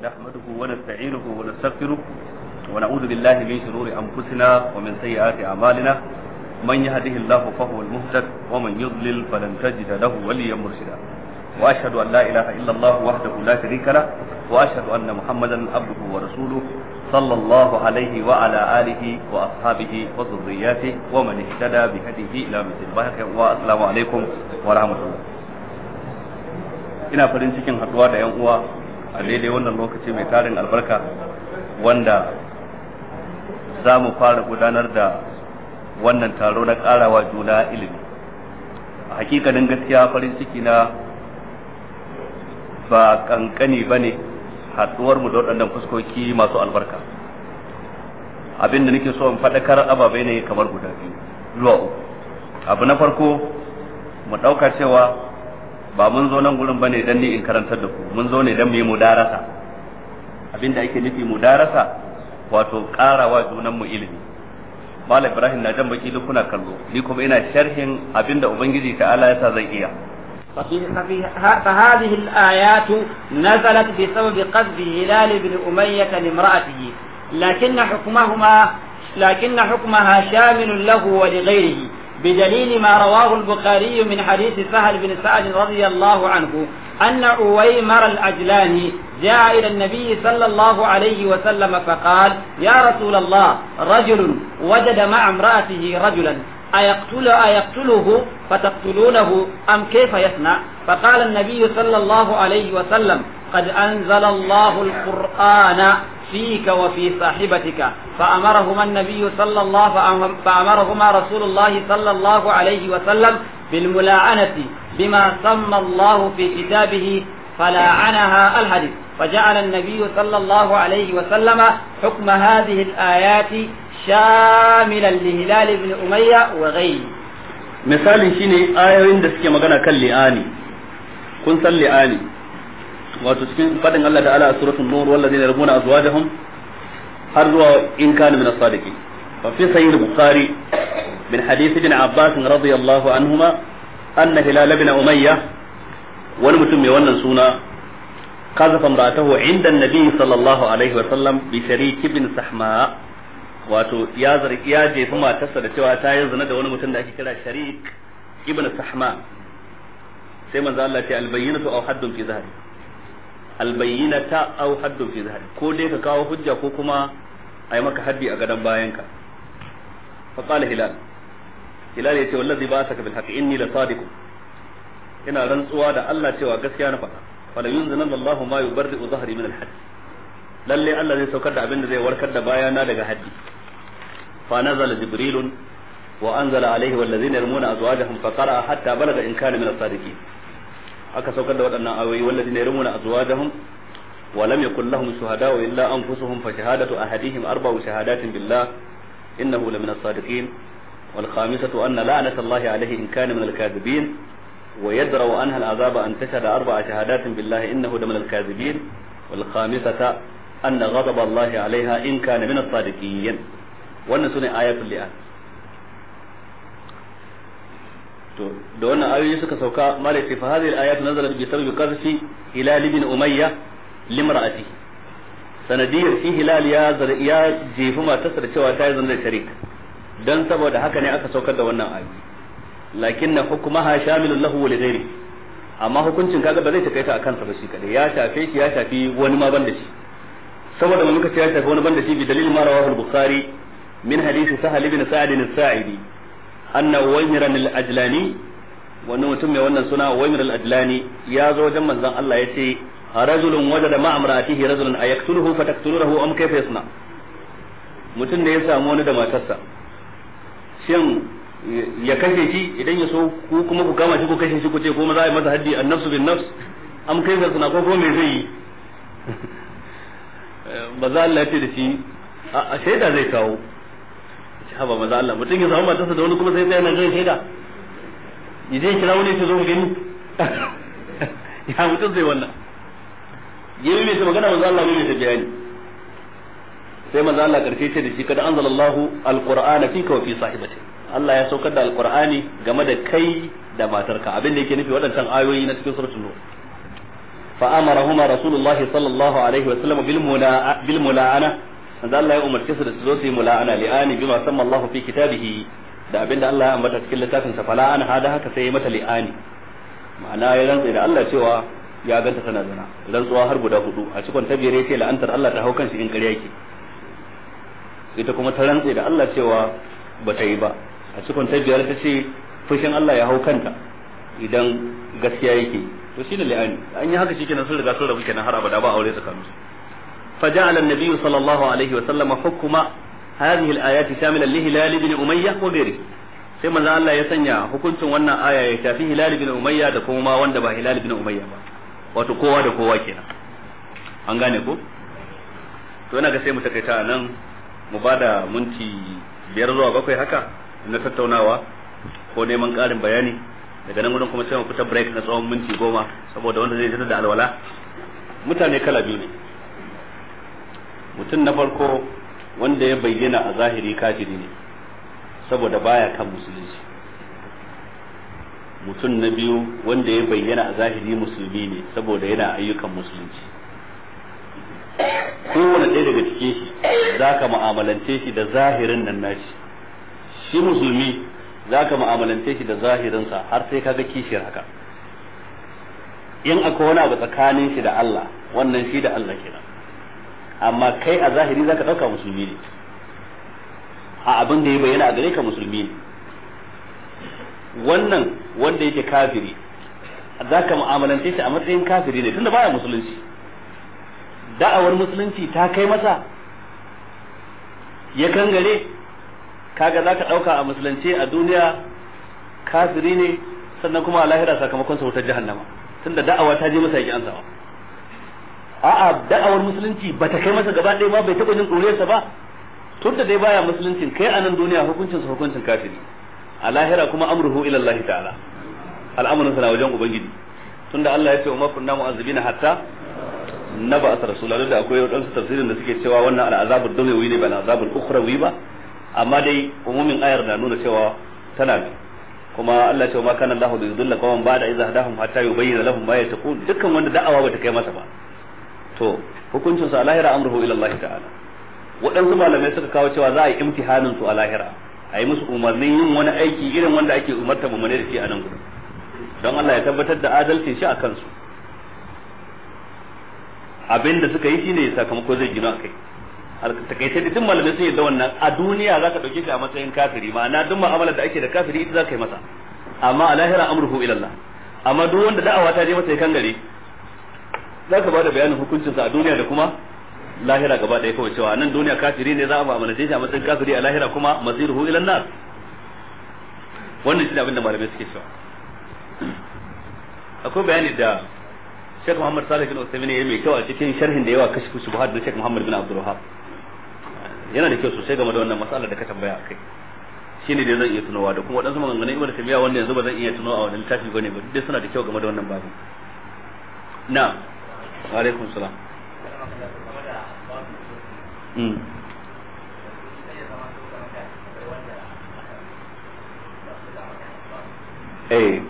نحمده ونستعينه ونستغفره ونعوذ بالله من شرور أنفسنا ومن سيئات أعمالنا من يهده الله فهو المهتد ومن يضلل فلن تجد له وليا مرشدا وأشهد أن لا إله إلا الله وحده لا شريك له وأشهد أن محمدا عبده ورسوله صلى الله عليه وعلى آله وأصحابه وذرياته ومن اهتدى بهديه إلى مثل والسلام عليكم ورحمة الله ina farin cikin haduwa da yan uwa a daidai wannan lokaci mai tarin albarka wanda za mu fara gudanar da wannan taro na karawa juna ilimi a hakikanin gaskiya farin ciki na ba kankani ba ne haduwar mu da waɗannan fuskoki masu albarka abin da nake so in faɗakar ababai ne kamar guda biyu zuwa uku abu na farko mu ɗauka cewa ba mun zo nan gurin bane dan ni in karantar da ku mun zo ne dan mu yi mudarasa abinda ake nufi mudarasa wato karawa junan mu ilimi Malam Ibrahim na jan baki duk kuna kallo ni kuma ina sharhin abinda ubangiji ta'ala yasa zan iya فهذه الآيات نزلت بسبب قذف هلال بن أمية لامرأته لكن حكمهما لكن حكمها شامل له ولغيره بدليل ما رواه البخاري من حديث سهل بن سعد رضي الله عنه أن عويمر الأجلاني جاء إلى النبي صلى الله عليه وسلم فقال يا رسول الله رجل وجد مع امرأته رجلا أيقتل أيقتله فتقتلونه أم كيف يصنع فقال النبي صلى الله عليه وسلم قد أنزل الله القرآن فيك وفي صاحبتك فأمرهما النبي صلى الله فأمرهما رسول الله صلى الله عليه وسلم بالملاعنة بما سمى الله في كتابه فلاعنها الحديث فجعل النبي صلى الله عليه وسلم حكم هذه الآيات شاملا لهلال بن أمية وغيره misali shine ayoyin da suke magana kan li'ani kun san li'ani wato cikin fadin Allah ta'ala a suratul nur wallazina yarmuna azwajahum har zuwa in kana min as-sadiqin fa fi sahih bukhari min hadith ibn abbas radiyallahu anhuma anna hilal ibn umayyah wani mutum mai wannan suna kazafa imra'atahu inda an-nabi sallallahu alaihi wa sallam bi sharik ibn sahma wato ya zargi ya jefi matarsa da cewa ta yi zina da wani mutum da ake kira sharik ibn sahma sai manzo Allah ce albayyinatu aw haddun fi zahri albayyinata aw haddun fi zahri ko dai ka kawo hujja ko kuma a yi maka haddi a gadon bayanka fa qala hilal hilal yace wallazi ba'athaka bil haqqi inni la sadiq ina rantsuwa da Allah cewa gaskiya na faɗa fala yunzina Allahu ma yubarri'u zahri min al hadd lalle Allah zai saukar da abin da zai warkar da bayana daga haddi fa nazala jibrilun wa anzala alaihi wallazina yarmuna azwajahum fa qara'a hatta balaga in kana min as-sadiqin aka saukar da waɗannan ayoyi wallazina yarmuna azwajahum wa lam yakul lahum shuhada'u illa anfusuhum fa shahadatu ahadihim arba'u shahadatin billah innahu la min as-sadiqin wal khamisatu anna la'nata Allah alayhi in kana min al-kadhibin wa yadra'u anha al-'adhaba an tashhada arba'a shahadatin billah innahu la min al-kadhibin wal khamisata anna ghadab Allah 'alayha in kana min as-sadiqin wannan sune ayatul li'an to da wannan ayoyi suka sauka malai sai fa hadhihi al-ayat nazalat bi sababi qazfi hilal ibn umayya limra'ati sanadiyar shi hilal ya ya jefi matarsa da cewa ta yi zanda sharik dan saboda haka ne aka saukar da wannan ayoyi lakin na hukumaha shamilun lahu wa lighairi amma hukuncin kaga ba zai takaita akan sa ba shi kadai ya shafe shi ya shafi wani ma banda shi saboda mun kace ya shafi wani banda shi bi dalil ma rawahu al-bukhari min hadisi sahal ibn sa'id as-sa'idi anna waymiran al-ajlani wani mutum mai wannan suna waymir al-ajlani ya zo wajen manzon Allah ya ce rajulun wajada ma amra'atihi rajulun ayaktuluhu fataqtuluhu am kayfa yasna mutum da ya samu wani da matarsa shin ya kashe shi idan ya so ku kuma ku kama shi ku kashe shi ku ce ko za a yi masa haddi an-nafsu bin nafs am kayfa yasna ko ko me zai yi maza Allah ya ce da shi a shaida zai kawo haba maza Allah mutum ya samu matarsa da wani kuma sai tsaya nan zai shaida idan kira wani ya zo mu gani ya mutum zai wannan yi mai ta magana manzo Allah mai ta bayani sai manzo Allah karshe ce da shi kada anzalallahu alqur'ana fika wa fi sahibati Allah ya saukar da alqur'ani game da kai da matarka abin da yake nufi waɗancan ayoyi na cikin suratul nur fa amarahuma rasulullah sallallahu alaihi wa sallam bil mula bil mula'ana manzo Allah ya umarce su da su zo su yi mula'ana li'ani bima samma Allah fi kitabihi da abinda Allah ya ambata cikin littafin sa fala an hada haka sai ya mata li'ani ma'ana ya rantsa da Allah cewa ya ganta tana zina rantsuwa har guda hudu a cikin tabiyar yace la'antar Allah ta hau kan shi in ƙarya yake ita kuma ta rantsa da Allah cewa ba ta yi ba a cikin tabiyar ta ce fushin Allah ya hau kanta idan gaskiya yake to shine li'ani an yi haka shikenan sun riga sun rabu kenan har abada ba aure tsakanin su فجعل النبي صلى الله عليه وسلم حكم هذه الآيات شاملا لهلال بن أمية وغيره sai manzo Allah ya sanya hukuncin wannan aya ya shafi Hilal bin Umayya da kuma wanda ba Hilal bin Umayya ba wato kowa da kowa kenan an gane ko to ina ga sai mu takaita nan mu bada minti biyar zuwa bakwai haka na tattaunawa ko neman ƙarin bayani daga nan gudun kuma sai mu fita break na tsawon minti goma saboda wanda zai jira da alwala mutane kala biyu ne mutum na farko wanda ya bayyana a zahiri kafiri ne saboda baya kan musulunci mutum na biyu wanda ya bayyana a zahiri musulmi ne saboda yana ayyukan musulunci kowane ɗaya daga cikin shi za ka mu'amalance shi da zahirin nan nashi shi musulmi za ka mu'amalance shi da zahirinsa har sai kaga kishiyar haka in akwai wani abu tsakanin shi da Allah wannan shi da Allah kenan amma kai a zahiri zaka dauka musulmi ne a abin da ya bayyana a gare ka musulmi ne wannan wanda yake kafiri zaka mu'amalance shi a matsayin kafiri ne tunda baya musulunci da'awar musulunci ta kai masa ya kangare kaga zaka dauka a musulunci a duniya kafiri ne sannan kuma a lahira sakamakon sa wutar jahannama tunda da'awa ta je masa yaki ansawa a'a da'awar musulunci ba ta kai masa gaba ɗaya ma bai taɓa jin ɗuriyarsa ba tun da dai baya musuluncin kai a nan duniya hukuncin sa hukuncin kafiri a lahira kuma amruhu ila Allah ta'ala al'amarin sa na wajen ubangiji tunda Allah ya ce umma kunna mu'azzibina hatta naba asar rasulullah da akwai wadansu tafsirin da suke cewa wannan al'azabul dunyawi ne ba al'azabul ukhrawi ba amma dai umumin ayar na nuna cewa tana da kuma Allah ce ma kana Allah bi yudilla qawman ba'da idza hadahum hatta yubayyana lahum ma yattaqun dukkan wanda da'awa bata kai masa ba to hukuncin su a lahira amruhu ila Allah ta'ala waɗansu malamai suka kawo cewa za a yi imtihanin su a lahira a yi musu umarnin yin wani aiki irin wanda ake umarta mu da shi a nan gudu don Allah ya tabbatar da adalcin shi a kansu abin da suka yi shine sakamako zai gina kai takaice da duk malamai sun yadda wannan a duniya zaka dauke shi a matsayin kafiri ma'ana duk mu'amalar da ake da kafiri ita zaka yi masa amma a lahira amruhu ila Allah amma duk wanda da'awa ta je masa ya kangare zaka ba da bayanin hukuncin sa a duniya da kuma lahira gaba ɗaya kawai cewa nan duniya kafiri ne za a mu'amalace shi a matsayin kafiri a lahira kuma masiruhu ila nar wannan shi ne abin da malamai suke cewa akwai bayani da Sheikh Muhammad Salih bin Uthaymeen ya mai kyau a cikin sharhin da yawa kashfu shubuhat da Sheikh Muhammad bin Abdul Wahhab yana da kyau sosai game da wannan matsalar da ka tambaya akai shine dai zan iya tunowa da kuma wadansu maganganun Ibn Taymiyyah wanda yanzu ba zan iya tunowa a wannan littafi bane ba dai suna da kyau game da wannan babu na wa alaikum salam mm eh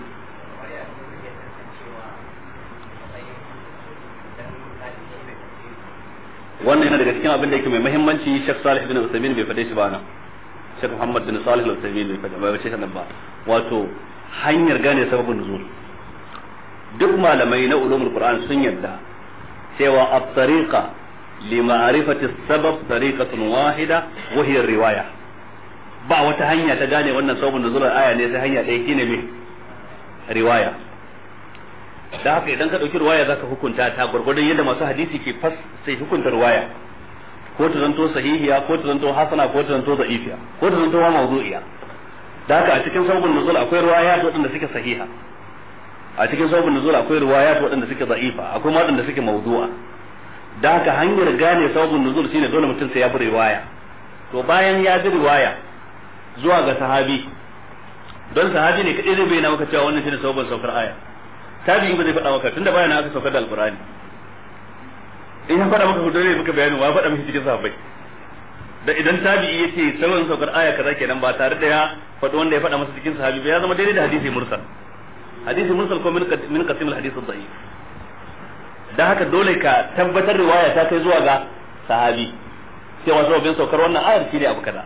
wannan yana daga cikin abin da yake mai muhimmanci Sheikh Salih bin Uthaymeen bai fade shi ba nan Sheikh Muhammad bin Salih al-Uthaymeen bai fade ba ce nan ba wato hanyar gane sababin nuzul duk malamai na ulumul Qur'an sun yadda cewa at-tariqa li ma'rifati sabab tariqatun wahida wa hiya riwaya ba wata hanya ta gane wannan sababin nuzul aya ne sai hanya ɗaya shine me riwaya da haka idan ka ɗauki ruwaya zaka hukunta ta gwargwadon yadda masu hadisi ke fas sai hukunta ruwaya ko ta zanto sahihiya ko ta zanto hasana ko ta zanto da'ifiya ko ta zanto mawdu'iya da haka a cikin sababin nuzul akwai ruwaya waɗanda suke sahiha a cikin sababin nuzul akwai ruwaya waɗanda suke da'ifa akwai waɗanda suke mawdu'a da haka hanyar gane sababin nuzul shine dole mutum sai ya bi riwaya to bayan ya bi riwaya zuwa ga sahabi don sahabi ne kadai zai bayyana maka cewa wannan shine sababin saukar aya tabi'i ba zai faɗa maka tunda bayan aka saukar da alqur'ani in ya faɗa maka dole maka bayani wa faɗa maka cikin sahabbai da idan tabi'i yace sabon saukar aya kaza kenan ba tare da ya faɗi wanda ya faɗa masa cikin sahabi ba ya zama daidai da hadisi mursal hadisi mursal ko min min qasim al hadith ad-da'if dan haka dole ka tabbatar riwaya ta kai zuwa ga sahabi cewa sababin saukar wannan ayar shine abu kaza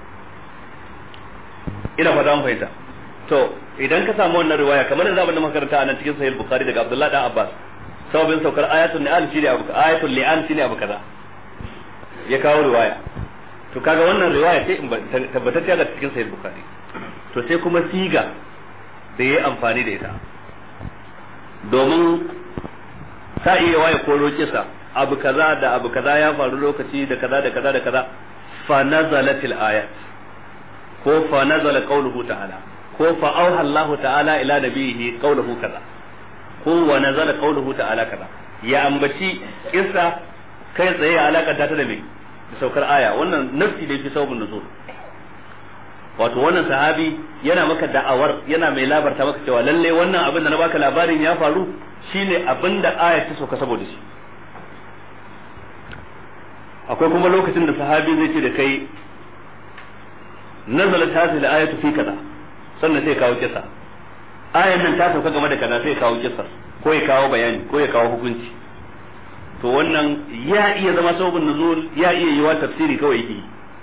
ina fata mun fahimta to idan ka samu wannan riwaya kamar da zamu makaranta a nan cikin sahih bukhari daga abdullah dan abbas sababin saukar ayatul ni'al shine abu ayatul li'an shine abu kaza ya kawo riwaya to kaga wannan riwaya ce tabbatacciya ga cikin sahih bukhari to sai kuma siga da yayi amfani da ita domin sa iya waye ko kisa abu kaza da abu kaza ya faru lokaci da kaza da kaza da kaza fa nazalatil ayat ko fa nazala qawluhu ta'ala ko fa auha Allah ta'ala ila nabihi qawluhu kaza ko wa nazala qawluhu ta'ala kaza ya ambaci kissa kai tsaye ya alaka ta da me saukar aya wannan nafsi da fi sababun nuzul wato wannan sahabi yana maka da'awar yana mai labarta maka cewa lalle wannan abin da na baka labarin ya faru shine abin da aya ta sauka saboda shi akwai kuma lokacin da sahabi zai ce da kai nazalat hadhihi al-ayatu fi kaza sannan sai kawo kisa ayan nan ta sauka game da kaza sai kawo kisa ko ya kawo bayani ko ya kawo hukunci to wannan ya iya zama sababin nuzul ya iya yiwa tafsiri kawai yake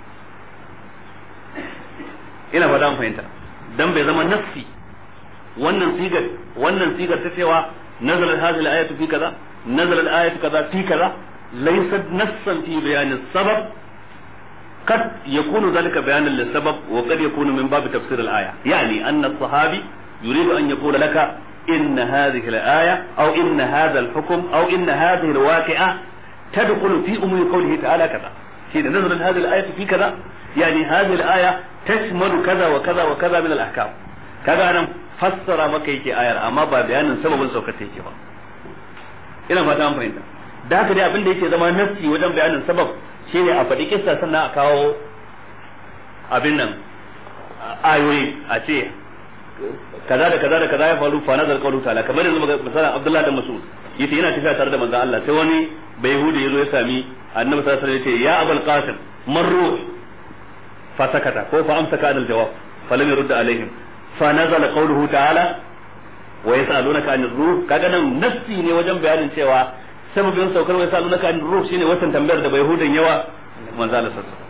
ina fata an fahimta dan bai zama nassi wannan sigar wannan sigar ta cewa nazalat hadhihi al-ayatu fi kaza nazalat al-ayatu kaza fi kaza laysat nassan fi bayan sabab قد يكون ذلك بيانا للسبب وقد يكون من باب تفسير الآية يعني أن الصحابي يريد أن يقول لك إن هذه الآية أو إن هذا الحكم أو إن هذه الواقعة تدخل في أمور قوله تعالى كذا حين نزلت هذه الآية في كذا يعني هذه الآية تشمل كذا وكذا وكذا من الأحكام كذا أنا فسر مكة يكي آية أما با بيان سبب سوكته يكي با ina fata an fahimta da haka dai abin da yake zama nassi wajen bayanin sabab shine a faɗi kissa sannan a kawo abin nan ayoyi a ce kaza da kaza da kaza ya faru fa nazar qawlu ta'ala kamar yanzu misalan Abdullah da Mas'ud yace yana tafiya tare da manzon Allah sai wani bai yahudi yazo ya sami annabi sallallahu alaihi wasallam yace ya abul qasim man ruh fa sakata ko fa amsaka adal jawab fa lam yurd alaihim fa nazala qawluhu ta'ala wa yas'alunaka anir ruh kaga nan nassi ne wajen bayanin cewa sababin saukar wa yas'alunaka anir ruh shine watan tambayar da bai yahudin yawa manzon Allah sallallahu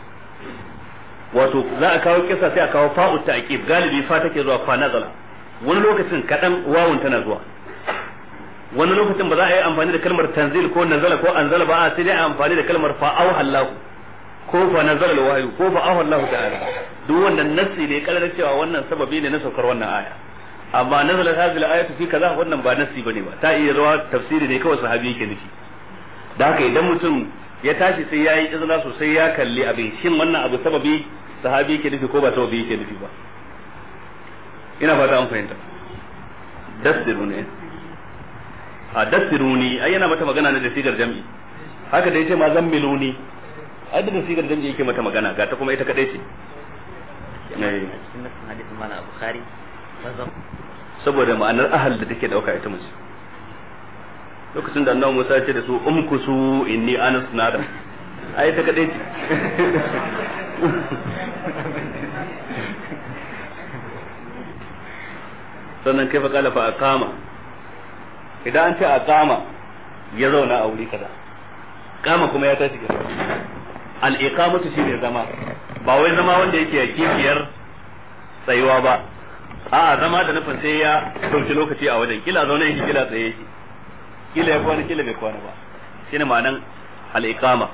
wato za a kawo kisa sai a kawo fa'u ta'qib galibi fa take zuwa fa nazala wani lokacin kadan wawun tana zuwa wani lokacin ba za a yi amfani da kalmar tanzil ko nazala ko anzala ba a sai dai amfani da kalmar fa au hallahu ko fa nazala alwahyu ko fa au hallahu ta'ala duk wannan nassi ne kalar cewa wannan sababi ne na saukar wannan aya amma nazala hadhihi al-ayatu fi kaza wannan ba nassi bane ba ta iya zuwa tafsiri ne kawai sahabi yake nufi da haka idan mutum ya tashi sai ya yi izina sosai ya kalli abin shin wannan abu sababi sahabi yake nufi ko ba sababi yake nufi ba ina fata an fahimta dassiru ne a dassiruni ai yana mata magana ne da sigar jam'i haka da yace ma zammiluni ai da sigar jam'i yake mata magana ga ta kuma ita kadai ce saboda ma'anar ahal da take dauka ita mace lokacin da annabi Musa ya ce da su umkusu inni anas nada ai ta kadai ce sannan kai fa kala fa aqama idan an ce aqama ya zauna a wuri kaza kama kuma ya tashi kaza al iqamatu shine zama ba wai zama wanda yake kifiyar tsayuwa ba a'a zama da nufin sai ya dauki lokaci a wajen kila zaune yake kila tsaye yake kila ya kwana kila bai kwana ba shine ma'anan al-iqama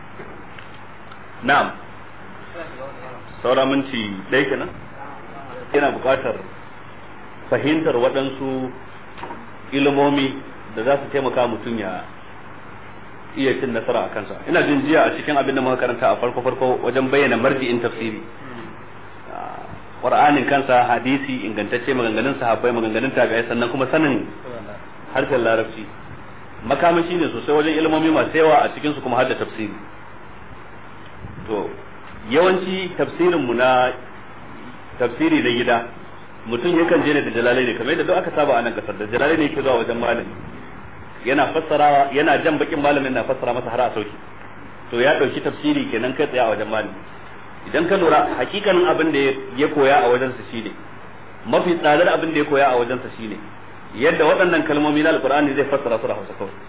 na'am saura minti ɗaya kenan ina buƙatar fahimtar waɗansu ilimomi da za su taimaka mutum ya iya cin nasara a kansa ina jin jiya a cikin abin da muka karanta a farko farko wajen bayyana marji'in tafsiri qur'anin kansa hadisi ingantacce maganganun sahabbai maganganun tabi'ai sannan kuma sanin harshen larabci makamashi ne sosai wajen ilmomi masu yawa a cikin su kuma har da tafsiri to yawanci tafsirin mu na tafsiri na gida mutum yakan je ne da jalalai ne kamar yadda duk aka saba a nan kasar da jalalai ne yake zuwa wajen malami yana fassarawa yana jan bakin malamin na fassara masa har a sauki to ya dauki tafsiri kenan kai tsaye a wajen malami idan ka lura hakikanin abin da ya koya a wajen sa shine mafi tsadar abin da ya koya a wajen sa shine yadda waɗannan kalmomi na alqur'ani zai fassara su da Hausa kawai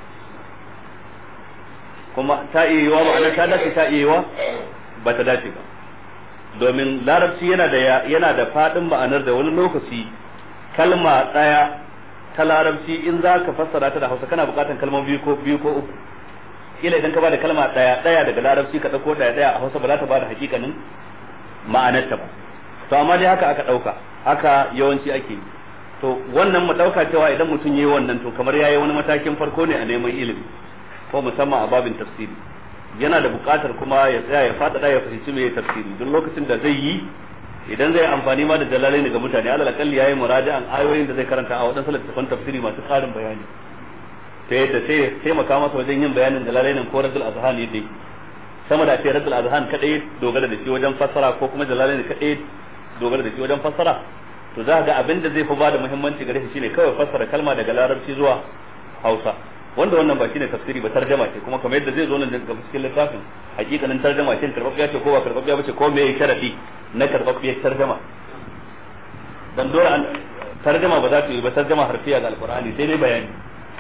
kuma ta iya yiwa ma'ana ta dace ta iya yiwa ba ta dace ba domin larabci yana da yana da fadin ma'anar da wani lokaci kalma daya ta larabci in za ka fassara ta da Hausa kana buƙatar kalmomi biyu ko biyu ko uku kila idan ka bada kalma daya daya daga larabci ka dauko daya daya a Hausa ba za ta bada hakikanin ma'anar ta ba to amma dai haka aka dauka haka yawanci ake yi to wannan mu dauka cewa idan mutum yayi wannan to kamar yayi wani matakin farko ne a neman ilimi ko musamman a babin tafsiri yana da buƙatar kuma ya tsaya ya faɗaɗa ya fahimci me tafsiri duk lokacin da zai yi idan zai amfani ma da dalalai ne ga mutane alal akalli yayi muraja'an ayoyin da zai karanta a wadansu littattafan tafsiri masu ƙarin bayani ta yadda sai ya taimaka masa wajen yin bayanin dalalai nan ko radul azhan yadda sama da ce radul azhan kadai dogara da shi wajen fassara ko kuma dalalai ne kadai dogara da shi wajen fassara to za ga abin da zai fi bada muhimmanci gare shi shine kawai fassara kalma daga larabci zuwa Hausa wanda wannan ba shine tafsiri ba tarjama ce kuma kamar yadda zai zo nan daga cikin littafin hakikanin tarjama ce karbabbiya ce ko ba karbabbiya ba ce ko me sharadi na karbabbiyar tarjama dan dole an tarjama ba za ta yi ba tarjama harfiya ga alqur'ani sai dai bayani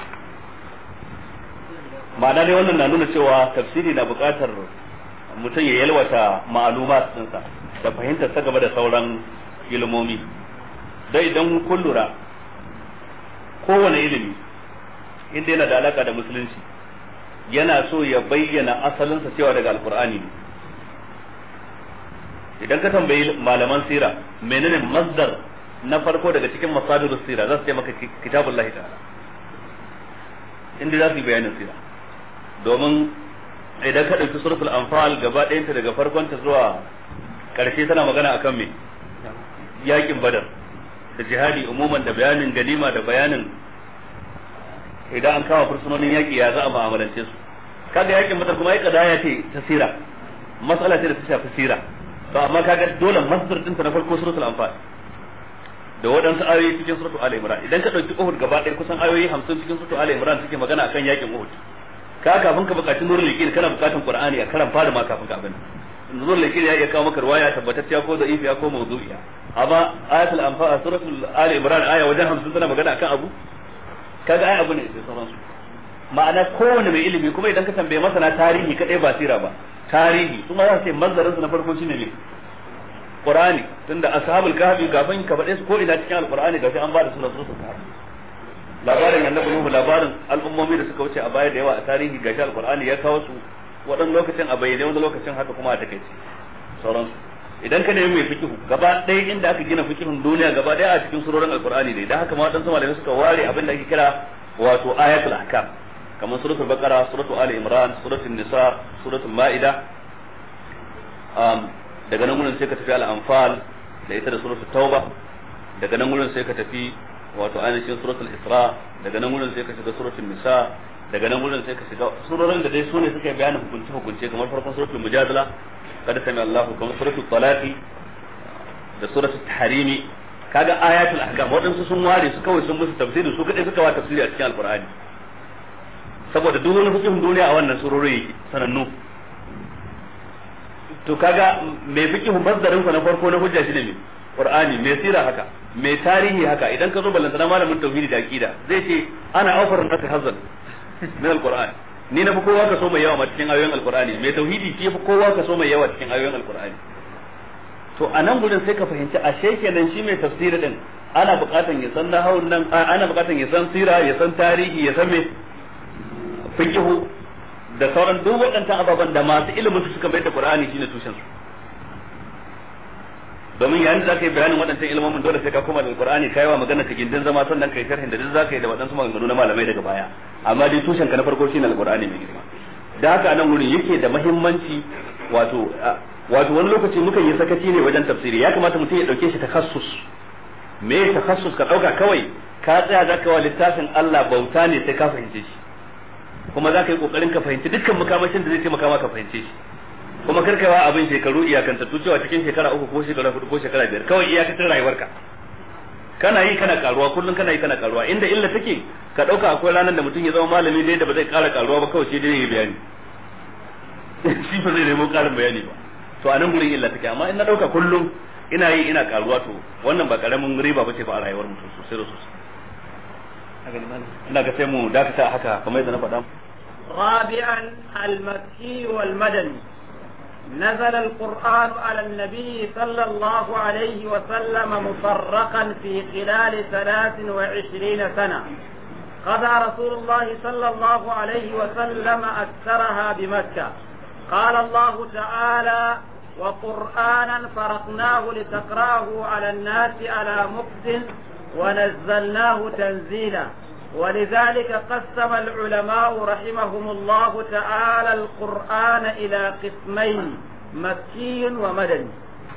ma'ana dai wannan na nuna cewa tafsiri na buƙatar mutum ya yalwata ma'alumat ɗinsa da fahimtar ta gaba da sauran ilimomi dai idan kun lura kowane ilimi inda yana da alaka da musulunci yana so ya bayyana asalinsa cewa daga alkur'ani ne idan ka tambayi malaman sira menene masdar na farko daga cikin masadirus sira za su ce maka kitabullahi ta'ala inda za su yi bayanin sira domin idan ka ɗauki suratul anfal gaba ɗayanta daga farkonta zuwa ƙarshe tana magana akan me yakin badar da jihadi umuman da bayanin ganima da bayanin idan an kama fursunonin yaƙi ya za a mu'amalance su kaga yakin badar kuma ya kadaya ce ta sira matsala ce da ta shafi sira to amma kaga dole masdar ɗinta na farko suratul anfal da waɗansu ayoyi cikin suratul ali imran idan ka ɗauki uhud gaba ɗaya kusan ayoyi 50 cikin suratul ali imran suke magana akan yakin uhud ka kafin ka bukaci nurul liqin kana bukatun qur'ani a karan fara ma kafin ka abin nurul liqin ya iya kawo maka riwaya tabbatacciya ko da'ifiya ko mawdu'iya amma ayatul anfal suratul ali imran aya wajen 50 tana magana akan abu kaga ai abu ne sai sauransu ma'ana kowane mai ilimi kuma idan ka tambaye masana tarihi kadai ba sira ba tarihi kuma za su ce manzarin su na farko shine ne qur'ani tunda ashabul kahfi gaban ka faɗe su ko ina cikin alqur'ani gashi an ba da sunan su kahfi labarin annabi nuhu labarin al'ummomi da suka wuce a baya da yawa a tarihi gashi alqur'ani ya kawo su waɗannan lokacin a bayyane wani lokacin haka kuma a takaice sauransu idan ka nemi mai fikihu gaba ɗaya inda aka gina fikihun duniya gaba ɗaya a cikin surorin alqur'ani ne dan haka ma wadansu malamai suka ware abin da ake kira wato ayatul ahkam kamar suratul baqara suratul ali imran suratul nisa suratul maida um, daga nan gurin sai ka tafi al-anfal da ita da suratul tauba daga nan gurin sai ka tafi wato ainihin suratul isra daga nan gurin sai ka shiga suratul nisa daga nan gurin sai ka shiga surorin da dai su ne suka yi bayanin hukunce hukunce kamar farkon suratul mujadala kada sami Allahu kamar suratul talaqi da suratul tahrimi kaga ayatul ahkam waɗansu sun ware su kawai sun musu tafsiri su kadai suka wa tafsiri a cikin alqur'ani saboda duk wani hukumin duniya a wannan surori yake sanannu to kaga mai fiqhu mazdarin sa na farko na hujja shine me qur'ani mai sira haka mai tarihi haka idan ka zo ballantana malamin tauhidi da aqida zai ce ana aufar nasi hazan min alqur'ani ni na fi kowa ka so mai yawa ma cikin ayoyin alqur'ani mai tauhidi shi fi kowa ka so mai yawa cikin ayoyin alqur'ani to a nan gudun sai ka fahimci ashe kenan shi mai tafsiri din ana buƙatan ya san nahawun nan ana buƙatan ya san sira ya san tarihi ya san me fiqhu da sauran duk waɗannan ababen da masu ilimin su suka bai da qur'ani shine tushen su domin yayin da zaka yi bayanin waɗancan ilmomin dole sai ka koma da alqur'ani kai wa magana ka gindin zama sannan kai sharhin da duk zaka yi da waɗansu maganganu na malamai daga baya amma dai tushen ka na farko shine alqur'ani mai girma da haka nan wurin yake da muhimmanci wato wato wani lokaci mukan yi sakaci ne wajen tafsiri ya kamata mutum ya dauke shi takassus me takassus ka dauka kawai ka tsaya zaka wa littafin Allah bauta ne sai ka fahimce shi kuma zaka yi kokarin ka fahimci dukkan makamashin da zai taimaka maka fahimce shi kuma karkawa abin shekaru iyakantattu cewa cikin shekara uku ko shekara hudu ko shekara biyar kawai iyakacin rayuwarka kana yi kana karuwa kullum kana yi kana karuwa inda illa take ka dauka akwai ranar da mutum ya zama malami dai da ba zai kara karuwa ba kawai sai dai ya bayani shi ba zai nemo karin bayani ba to a nan gurin illa take amma in na dauka kullum ina yi ina karuwa to wannan ba karamin riba bace ba a rayuwar mutum sosai da sosai ina ga sai mu dakata haka kamar yadda na faɗa رابعا المكي والمدني نزل القرآن على النبي صلى الله عليه وسلم مفرقا في خلال ثلاث وعشرين سنة قضى رسول الله صلى الله عليه وسلم أكثرها بمكة قال الله تعالى وقرآنا فرقناه لتقراه على الناس على مكث ونزلناه تنزيلا ولذلك قسم العلماء رحمهم الله تعالى القرآن إلى قسمين مكي ومدني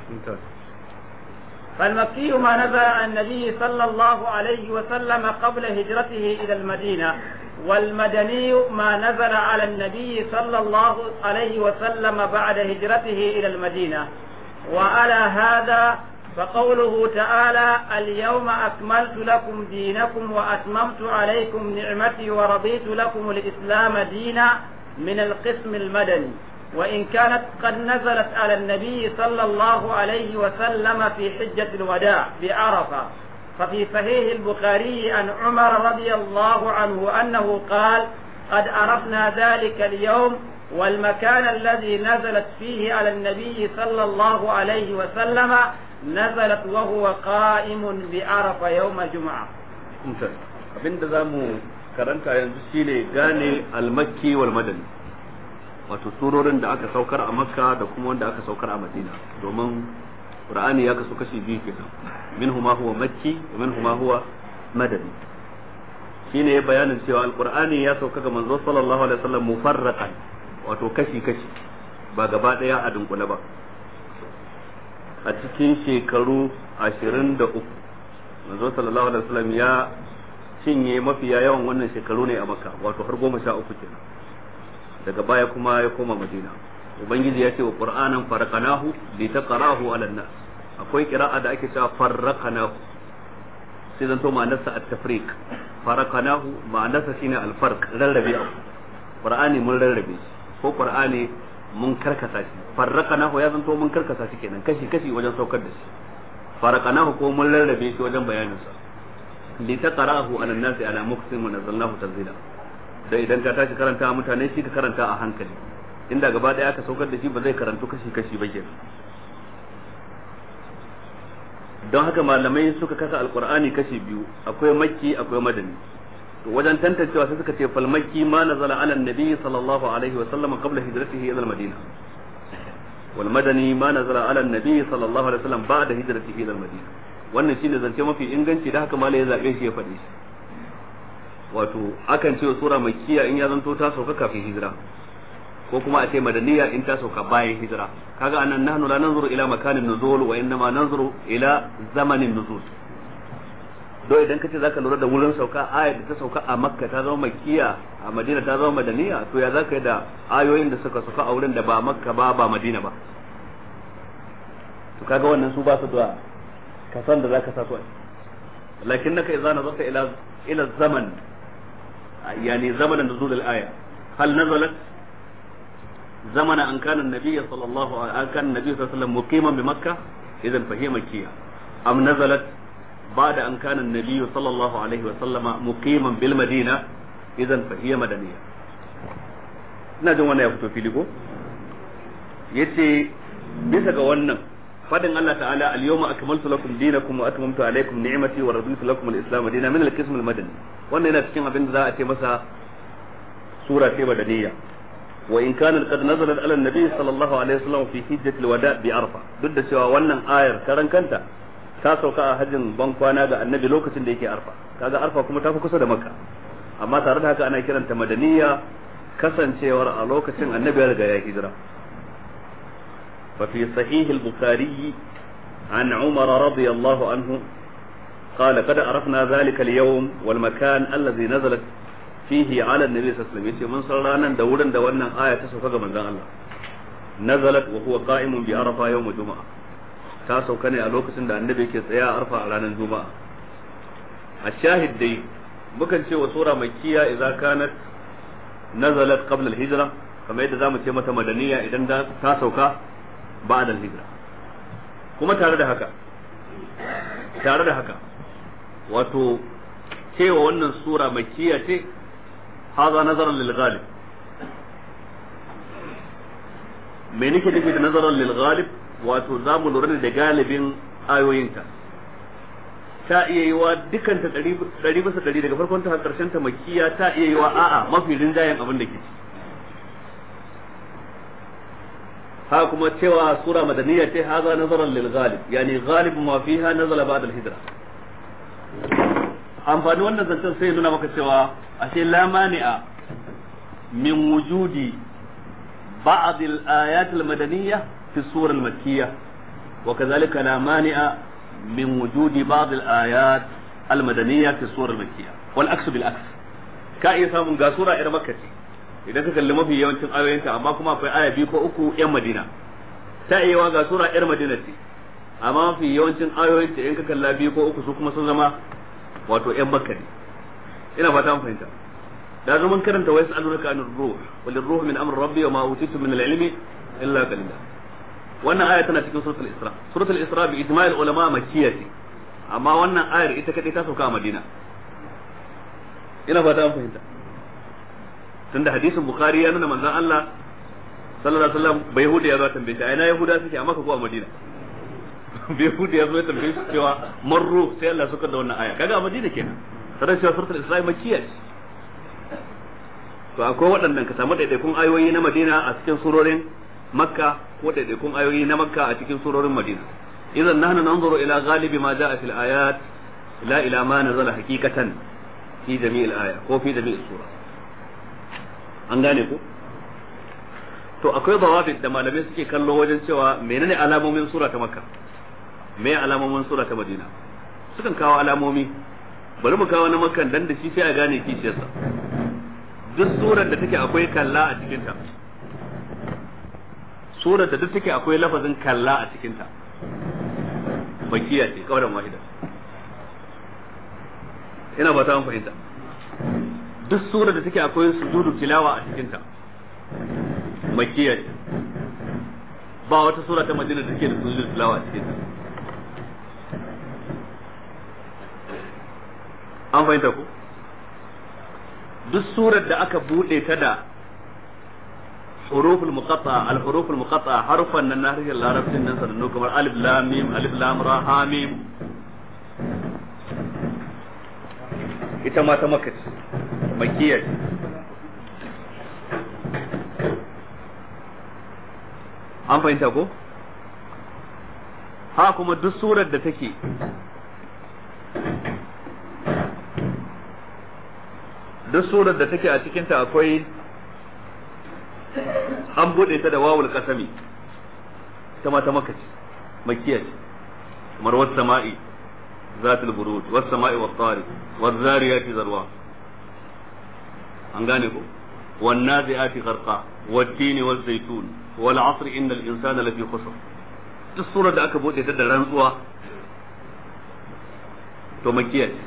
فالمكي ما نزل عن النبي صلى الله عليه وسلم قبل هجرته إلى المدينة والمدني ما نزل على النبي صلى الله عليه وسلم بعد هجرته إلى المدينة وعلى هذا فقوله تعالى اليوم أكملت لكم دينكم وأتممت عليكم نعمتي ورضيت لكم الإسلام دينا من القسم المدني وإن كانت قد نزلت على النبي صلى الله عليه وسلم في حجة الوداع بعرفة ففي صحيح البخاري عن عمر رضي الله عنه أنه قال قد عرفنا ذلك اليوم والمكان الذي نزلت فيه على النبي صلى الله عليه وسلم نزلت وهو قائم بعرفة يوم الجمعة abin da za mu karanta yanzu shine gane almakki wal madani wato surorin da aka saukar a makka da kuma wanda aka saukar a madina domin qur'ani ya kasu kashi biyu kenan minhu ma huwa makki wa minhu ma huwa madani shine bayanin cewa alqur'ani ya sauka ga manzo sallallahu alaihi wasallam mufarraqan wato kashi kashi ba gaba daya a dunkule ba a cikin shekaru ashirin da uku manzo sallallahu alaihi wasallam ya cinye mafiya yawan wannan shekaru ne a makka wato har goma sha uku kenan daga baya kuma ya koma madina ubangiji ya ce wa qur'anan farqanahu li taqrahu ala nas akwai qira'a da ake cewa farqanahu sai zanto ma'anarsa at-tafriq farqanahu ma'anarsa shine al-farq rarrabe abu qur'ani mun rarrabe ko qur'ani mun karkasa shi farraqanahu ya zanto mun karkasa shi kenan kashi kashi wajen saukar da shi farraqanahu ko mun rarrabe shi wajen bayanin sa li taqra'ahu ala an-nasi ala muqsim wa nazzalnahu tanzila da idan ka tashi karanta mutane shi ka karanta a hankali inda gaba daya aka saukar da shi ba zai karantu kashi kashi ba kenan don haka malamai suka kasa alqur'ani kashi biyu akwai makki akwai madani to wajen tantancewa sai suka ce fal makki ma nazala ala nabi sallallahu alaihi wa sallam qabla hijratihi ila al-madina wal madani ma nazala ala nabi sallallahu alaihi wa sallam ba'da hijratihi ila al-madina wannan shine zance mafi inganci da haka malai ya zabe shi ya faɗi shi wato akan ce sura makkiya in ya zanto ta sauka kafin hijira ko kuma a ce madaniya in ta sauka bayan hijira kaga anan nahnu la nanzuru ila makanin nuzul wa innama nanzuru ila zamanin nuzul do idan kace zaka lura da wurin sauka ayat da ta sauka a makka ta zama makkiya a madina ta zama madaniya to ya zaka yi da ayoyin da suka sauka a wurin da ba makka ba ba madina ba to kaga wannan su ba su da kasan da zaka sa su lakin naka idza nazarta ila ila zaman yani zamanan nuzul al-aya hal nazalat زمن أن كان النبي صلى الله عليه أن كان النبي صلى الله عليه وسلم مقيما بمكة إذا فهي مكية أم نزلت بعد أن كان النبي صلى الله عليه وسلم مقيما بالمدينة إذا فهي مدنية نجم وانا يفتو في لكو يتي bisa ga wannan fadin Allah ta'ala al-yawma akmaltu lakum dinakum wa atmamtu alaykum ni'mati wa raditu lakum al-islam dinan min al-qism al-madani wannan yana cikin abin da za a ce masa sura ce madaniyya wa in kana qad nazalat ala an-nabi sallallahu alaihi wasallam fi hijjat al-wada bi arfa duk da cewa wannan ayar karan kanta ta sauka a hajjin ban kwana ga annabi lokacin da yake arfa kaga arfa kuma ta fi kusa da makka amma tare da haka ana kiranta madaniya kasancewar a lokacin annabi ya riga ya hijira fa fi sahih al-bukhari an umar radiyallahu anhu قال قد عرفنا ذلك اليوم والمكان الذي نزلت فيه على النبي صلى الله عليه وسلم yace mun san ranan da wurin da wannan aya ta sauka ga manzon Allah nazalat wa huwa qa'imun bi arafa yawm juma'a ta sauka ne a lokacin da annabi ke tsaya a arfa a ranar juma'a a shahid dai mukan ce wa sura makkiya idza kanat nazalat qabla al-hijra kamar yadda zamu ce mata madaniya idan ta sauka ba'da al-hijra kuma tare da haka tare da haka wato cewa wannan sura makkiya ce haza nazaran lil ghalib me nake nufi da nazaran lil ghalib wato za mu lura da galibin ayoyinta ta iya yi wa dukkan ta ɗari bisa ɗari daga farkon ta har ƙarshen ta makkiya ta iya yi wa a'a mafi rinjayen abin da ke ci ha kuma cewa sura madaniya ce haza nazaran lil ghalib yani ghalib ma fiha nazala ba'da al hijra amfani wannan zancen sai nuna maka cewa ashe la mani'a min wujudi ba'd al ayat al madaniyya fi sura al makkiyya wa kadhalika la mani'a من وجود بعض الآيات المدنية في السورة المكية والعكس بالعكس كأي سامن غاسورة إلى مكة idan ka kalli mafi yawancin ayoyinta amma kuma akwai aya biyu ko uku yan Madina ta iya ga sura yar Madina ce amma mafi yawancin ayoyinta in ka kalla biyu ko uku su kuma sun zama wato yan Makka ne ina fata mun fahimta da zaman karanta wayas alunaka anir ruh wal ruh min amri rabbi wa ma utitu min al-ilmi illa qalila wannan aya tana cikin suratul isra suratul isra bi ijma'il ulama makkiyya ce amma wannan ayar ita kadai ta sauka a madina ina fata an fahimta tunda hadisin bukhari ya nuna manzon Allah sallallahu alaihi wasallam bai yahudi ya zo tambaye shi ina yahuda suke a maka ko a madina bai yahudi ya zo ya tambaye shi cewa marru sai Allah suka da wannan aya kaga a madina kenan sanan cewa suratul isra makkiyya ce to akwai waɗannan ka samu daidaikun ayoyi na madina a cikin surorin makka ko daidaikun ayoyi na makka a cikin surorin madina idan nahnu nanzuru ila ghalibi ma jaa fil ayat la ila ma nazala haqiqatan fi jami'il aya ko fi jami'il sura an gane ko to akwai dawabit da malamai suke kallo wajen cewa menene alamomin sura ta makka me alamomin sura ta madina sukan kawo alamomi bari mu kawo na makkan dan da shi sai a gane kishiyarsa duk surar da take akwai kalla a cikinta surar da duk take akwai lafazin kalla a cikinta bakiya ce kawai wahida ina ba ta fahimta duk surar da take akwai sujudu tilawa a cikinta makiya ce ba wata sura ta madina da take da sujudu tilawa a cikinta an fahimta ku duk surar da aka bude ta da huruful muqatta al huruful muqatta harfan nan na harshen larabcin nan sanannu kamar alif lam mim alif lam ra ha mim ita ma ta makka ce makkiya ce an fahimta ko ha kuma duk surar da take duk surar da take a cikinta akwai an bude ta da wawul kasami ta mata maka ce makiya ce kamar wasu sama'i zatul buruj wasu sama'i wa tsari wasu zariyati zarwa an gane ko والنازعات غرقا والتين والزيتون والعصر إن الإنسان لفي خسر duk surar da aka bude ta da rantsuwa to makiya ce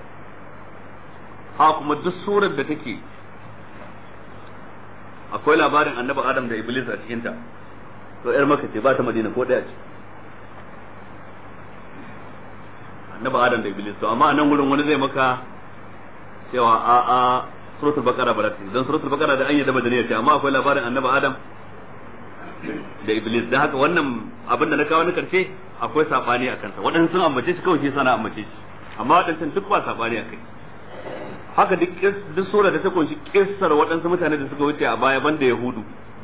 ha kuma duk surar da take akwai labarin annabi adam da iblis a cikinta to yar maka ce ba ta madina ko daya ce annabi adam da iblis to amma a nan gurin wani zai maka cewa a a suratul baqara ba ta dan suratul baqara da an yi da madaniya ce amma akwai labarin annabi adam da iblis dan haka wannan abin da na kawo na karshe akwai sabani a kansa waɗansu sun ambace shi kawai shi sana ambace shi amma waɗancan duk ba sabani a kai haka duk duk sura da ta kunshi kissar waɗansu mutane da suka wuce a baya banda yahudu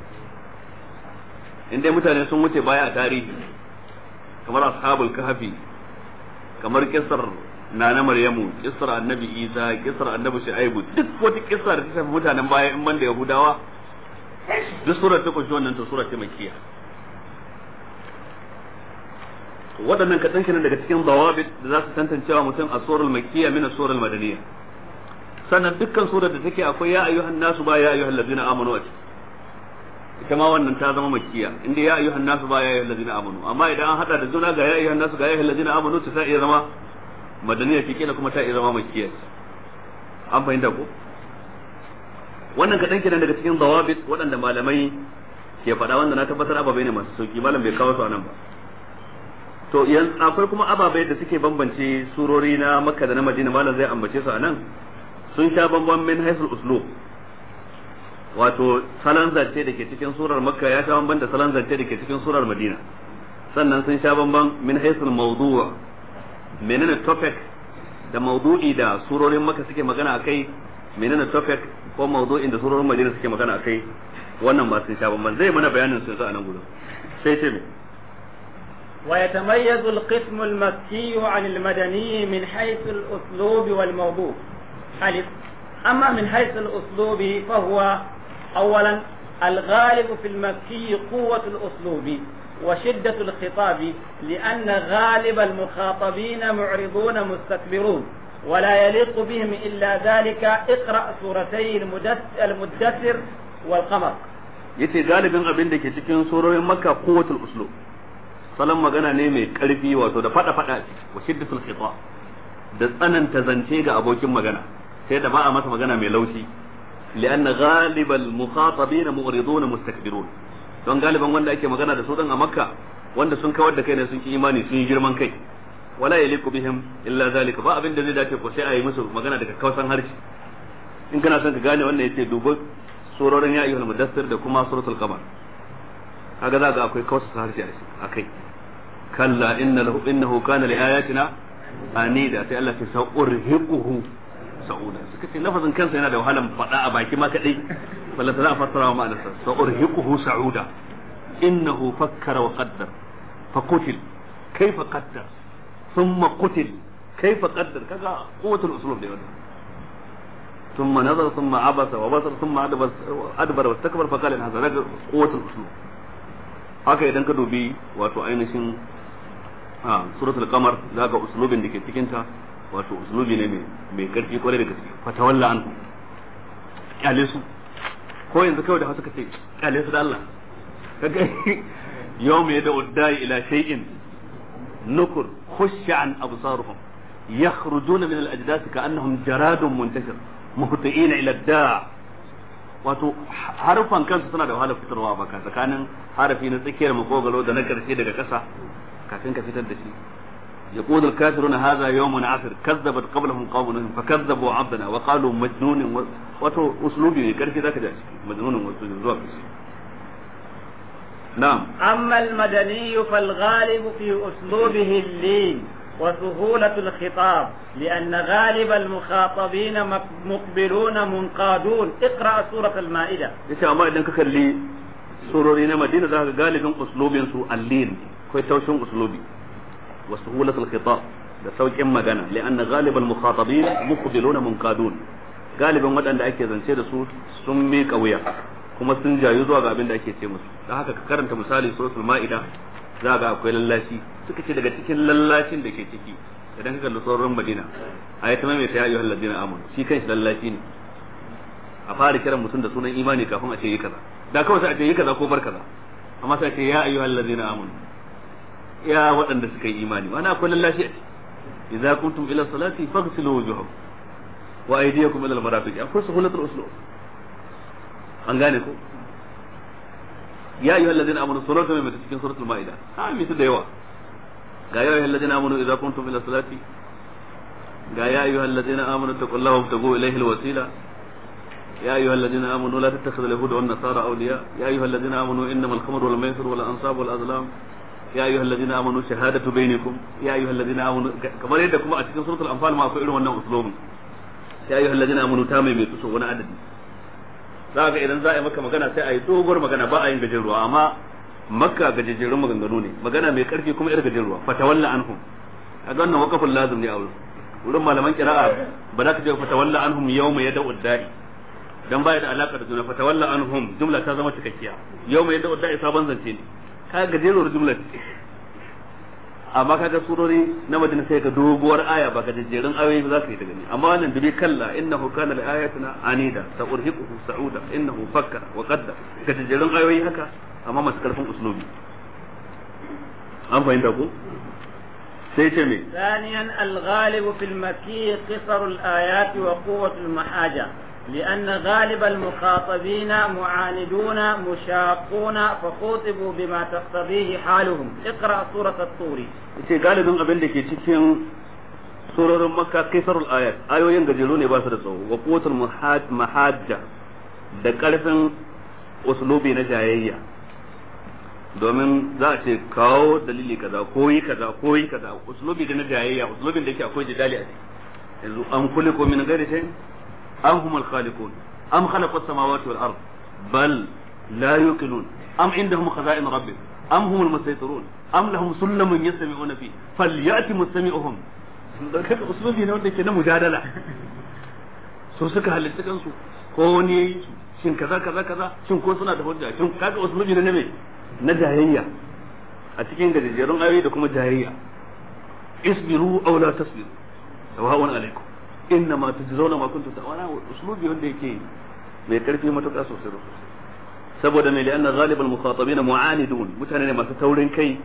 inda mutane sun wuce baya a tarihi kamar ashabul kahfi kamar kissar nana maryamu kissar annabi isa kissar annabi shu'aibu duk wata kissa da ta shafi mutanen baya in banda yahudawa duk sura ta kunshi wannan ta sura ta makkiya waɗannan kaɗan kenan daga cikin dawabit da za su tantancewa mutum a surar makkiya min surar madaniya sannan dukkan surar da take akwai ya ayyuhan nasu ba ya ayyuhan ladina amanu a ita ma wannan ta zama makkiya inda ya ayyuhan nasu ba ya ayyuhan ladina amanu amma idan an hada da juna ga ya ayyuhan nasu ga ya ayyuhan ladina amanu ta iya zama madaniya ce kila kuma ta iya zama makkiya an fahimta ko wannan kaɗan kenan daga cikin dawabit waɗanda malamai ke faɗa wanda na tabbatar ababai ne masu sauki malam bai kawo su a nan ba to yan akwai kuma ababai da suke bambance surori na makka da na madina malam zai ambace su a nan sun sha bamban min haisul uslub wato salon zance da ke cikin surar makka ya sha bamban da salon zance da ke cikin surar madina sannan sun sha bamban min haisul mawdu'a menene topic da mawdu'i da surorin makka suke magana akai menene topic ko mawdu'in da surorin madina suke magana akai wannan ba sun sha bamban zai mana bayanin su a nan gudu sai ce me ويتميز القسم المكي عن المدني من حيث الأسلوب والموضوع ألف أما من حيث الأسلوب فهو أولا الغالب في المكي قوة الأسلوب وشدة الخطاب لأن غالب المخاطبين معرضون مستكبرون ولا يليق بهم إلا ذلك اقرأ سورتي المدثر والقمر yace galibin abin da ke cikin surorin makka quwwatul uslub salon magana ne mai karfi wato da fada fada wa shiddatul khita da tsananta zance ga abokin magana sai da ba a masa magana mai laushi li'anna ghalibal mukhatabina mu'riduna mustakbirun don galiban wanda ake magana da su din a makka wanda sun kawar da kai ne sun ki imani sun yi girman kai wala yaliqu bihim illa zalika ba abin da zai dace ko sai a yi musu magana daga kausan harshe in kana son ka gane wannan yace dubo surorin ya ayyuhal mudassir da kuma suratul qamar kaga za ga akwai kausa harshe a kai kalla innahu innahu kana li ayatina anida sai Allah ya sa'urhiquhu sa'uda suka ce lafazin kansa yana da wahalan faɗa a baki ma kadai balla za a fassara wa ma'anarsa sa'urhiquhu sa'uda innahu fakkara wa qaddar fa qutil kayfa qaddar thumma qutil kayfa qaddar kaga quwwatul uslub da wannan ثم نظر ثم عبس وبصر ثم أدبر واستكبر فقال إن هذا رجل قوة الأسلوب haka idan ka dubi wato ainihin a suratul qamar za ga uslubin da ke cikin ta wato uslubi ne mai karfi kwarai da gaske fatawalla an kyale su ko yanzu kawai da hausa kace kyale su da Allah kaga yawm yada uddai ila shay'in nukur khusha an absaruhum yakhrujuna min al-ajdath ka'annahum jaradun muntashir muhti'ina ila da wato harufan kansu suna da wahalar fitarwa baka tsakanin harafi na tsakiyar makogalo da na karshe daga ƙasa kafin ka fitar da shi يقول الكافرون هذا يوم عسر كذبت قبلهم قوم نوح فكذبوا عبدنا وقالوا مجنون و... وتو اسلوبي ne karfi zaka ji مجنون zuwa نعم أما المدني فالغالب في أسلوبه اللين وسهولة الخطاب لأن غالب المخاطبين مقبلون منقادون اقرأ سورة المائدة yace amma idan ka kalli surori na Madina zaka ga galibin uslubin su allin kai taushin uslubi wa suhulatul khitab da saukin magana li'anna ghalibal mukhatabin muqbiluna munqadun galibin waɗanda ake zance da su sun miƙa wuya kuma sun jayu zuwa ga abin da ake ce musu da haka ka karanta misali suratul ma'ida za ga akwai lallashi suka ce daga cikin lallashin da ke ciki idan ka kalli sauran madina a yi ta mai ta yayi halladina amanu shi kanshi lallashi ne a fara kiran mutum da sunan imani kafin a ce yi kaza da kawai sai a ce yi kaza ko bar kaza amma sai a ce ya ayyuhal ladzina amanu ya waɗanda suka yi imani wani akwai lallashi a ciki idza kuntum ila salati faghsilu wujuhakum wa aydiyakum ila al-marafiq akwai suhulatul uslub an gane ko ya ayyuhal ladina amanu suratu mai cikin suratul maida ha mi su da yawa ga ya ayyuhal ladina amanu idza kuntum ila salati ga ya ayyuhal ladina amanu taqullaha wabtagu ilayhi alwasila يا أيها الذين آمنوا لا تتخذوا اليهود والنصارى أولياء يا أيها الذين آمنوا إنما الخمر والميسر والأنصاب والأزلام يا أيها الذين آمنوا شهادة بينكم يا أيها الذين آمنوا كما يدكم أتكلم سورة الأنفال ما أقول وأنه أسلوب يا أيها الذين آمنوا تامي بيتسوا وانا عدد za ga idan za a yi maka magana sai a yi doguwar magana ba a yin gajeruwa amma makka gajejerun maganganu ne magana mai karfi kuma yar gajeruwa fatawalla anhum a ga wannan wakafin lazim ne a wurin wurin malaman kira'a ba za ka je fatawalla anhum yawma yad'u da'i dan baya da alaka da juna fatawalla anhum jumla ta zama cikakkiya yawma yad'u da'i sabon zance ne ka gajeruwar jumla amma kaga surori na madina sai ka doguwar aya ba gajejjerun ayoyi za ka yi ta gani amma wannan dubi kalla innahu kana li ayatina anida sa'urhiquhu sa'uda innahu fakkara wa qadda gajejjerun ayoyi haka amma masu karfin uslubi an fahimta ko sai ce me ثانيا الغالب في المكي قصر الآيات وقوة المحاجة لأن غالب المخاطبين معاندون مشاقون فخوطبوا بما تقتضيه حالهم اقرأ سورة الطور ce galibin abin da ke cikin surorin makka kaisarul ayat ayoyin gajeru ne ba su da tsawo wa qutul mahajja da karfin uslubi na jayayya domin za a ce kawo dalili kaza ko yi kaza ko yi kaza uslubi da na jayayya uslubin da yake akwai jidali a ciki yanzu an kuliko min ghairi shay am humul khaliqun am khalaqu as-samawati wal ard bal la yuqinun am indahum khaza'in rabbik am humul musaytirun am lahum sullamun yastami'una fi falyati mustami'uhum kaga uslubi ne wanda ke na mujadala so suka halitta kansu ko wani shin kaza kaza kaza shin ko suna da hujja shin kaga uslubi ne na me na jayayya a cikin gajejjerun ayoyi da kuma jayayya isbiru aw la tasbiru sawa'un alaikum inna ma tujzauna ma kuntum ta'maluna uslubi wanda yake mai karfi matuƙa sosai da sosai saboda mai li'anna ghalibal mukhatabin mu'anidun mutane ne masu taurin kai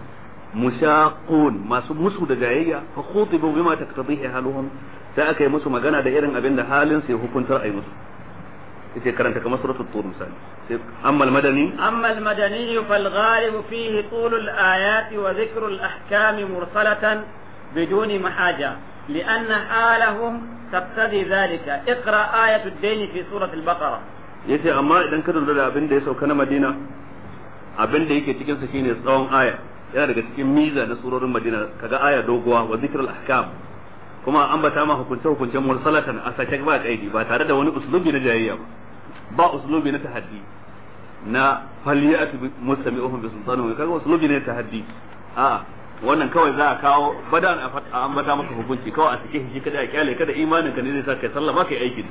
mushaqun masu musu da jayayya fa khutibu bima taqtadihi haluhum sai aka yi musu magana da irin abin da halin sai hukuntar ai musu yace karanta kamar suratul tur misali sai amma al-madani أما المدني فالغالب فيه طول الآيات وذكر الأحكام مرسلة بدون محاجة لأن حالهم تقتضي ذلك اقرأ آية الدين في سورة البقرة yace amma idan ka lura da abin da ya sauka na Madina abin da yake cikin sa shine tsawon aya yana daga cikin miza na surorin Madina kaga aya doguwa wa zikrul ahkam kuma an bata ma hukunce hukuncen mursalatan a sake ba kaidi ba tare da wani uslubi na jayayya ba ba uslubi na tahaddi na faliyatu mustami'uhum bi sultanin kaga uslubi ne tahaddi a wannan kawai za a kawo badan a ambata maka hukunci kawai a sake shi kada a kyale kada imanin ka ne zai sa kai sallah ba kai aiki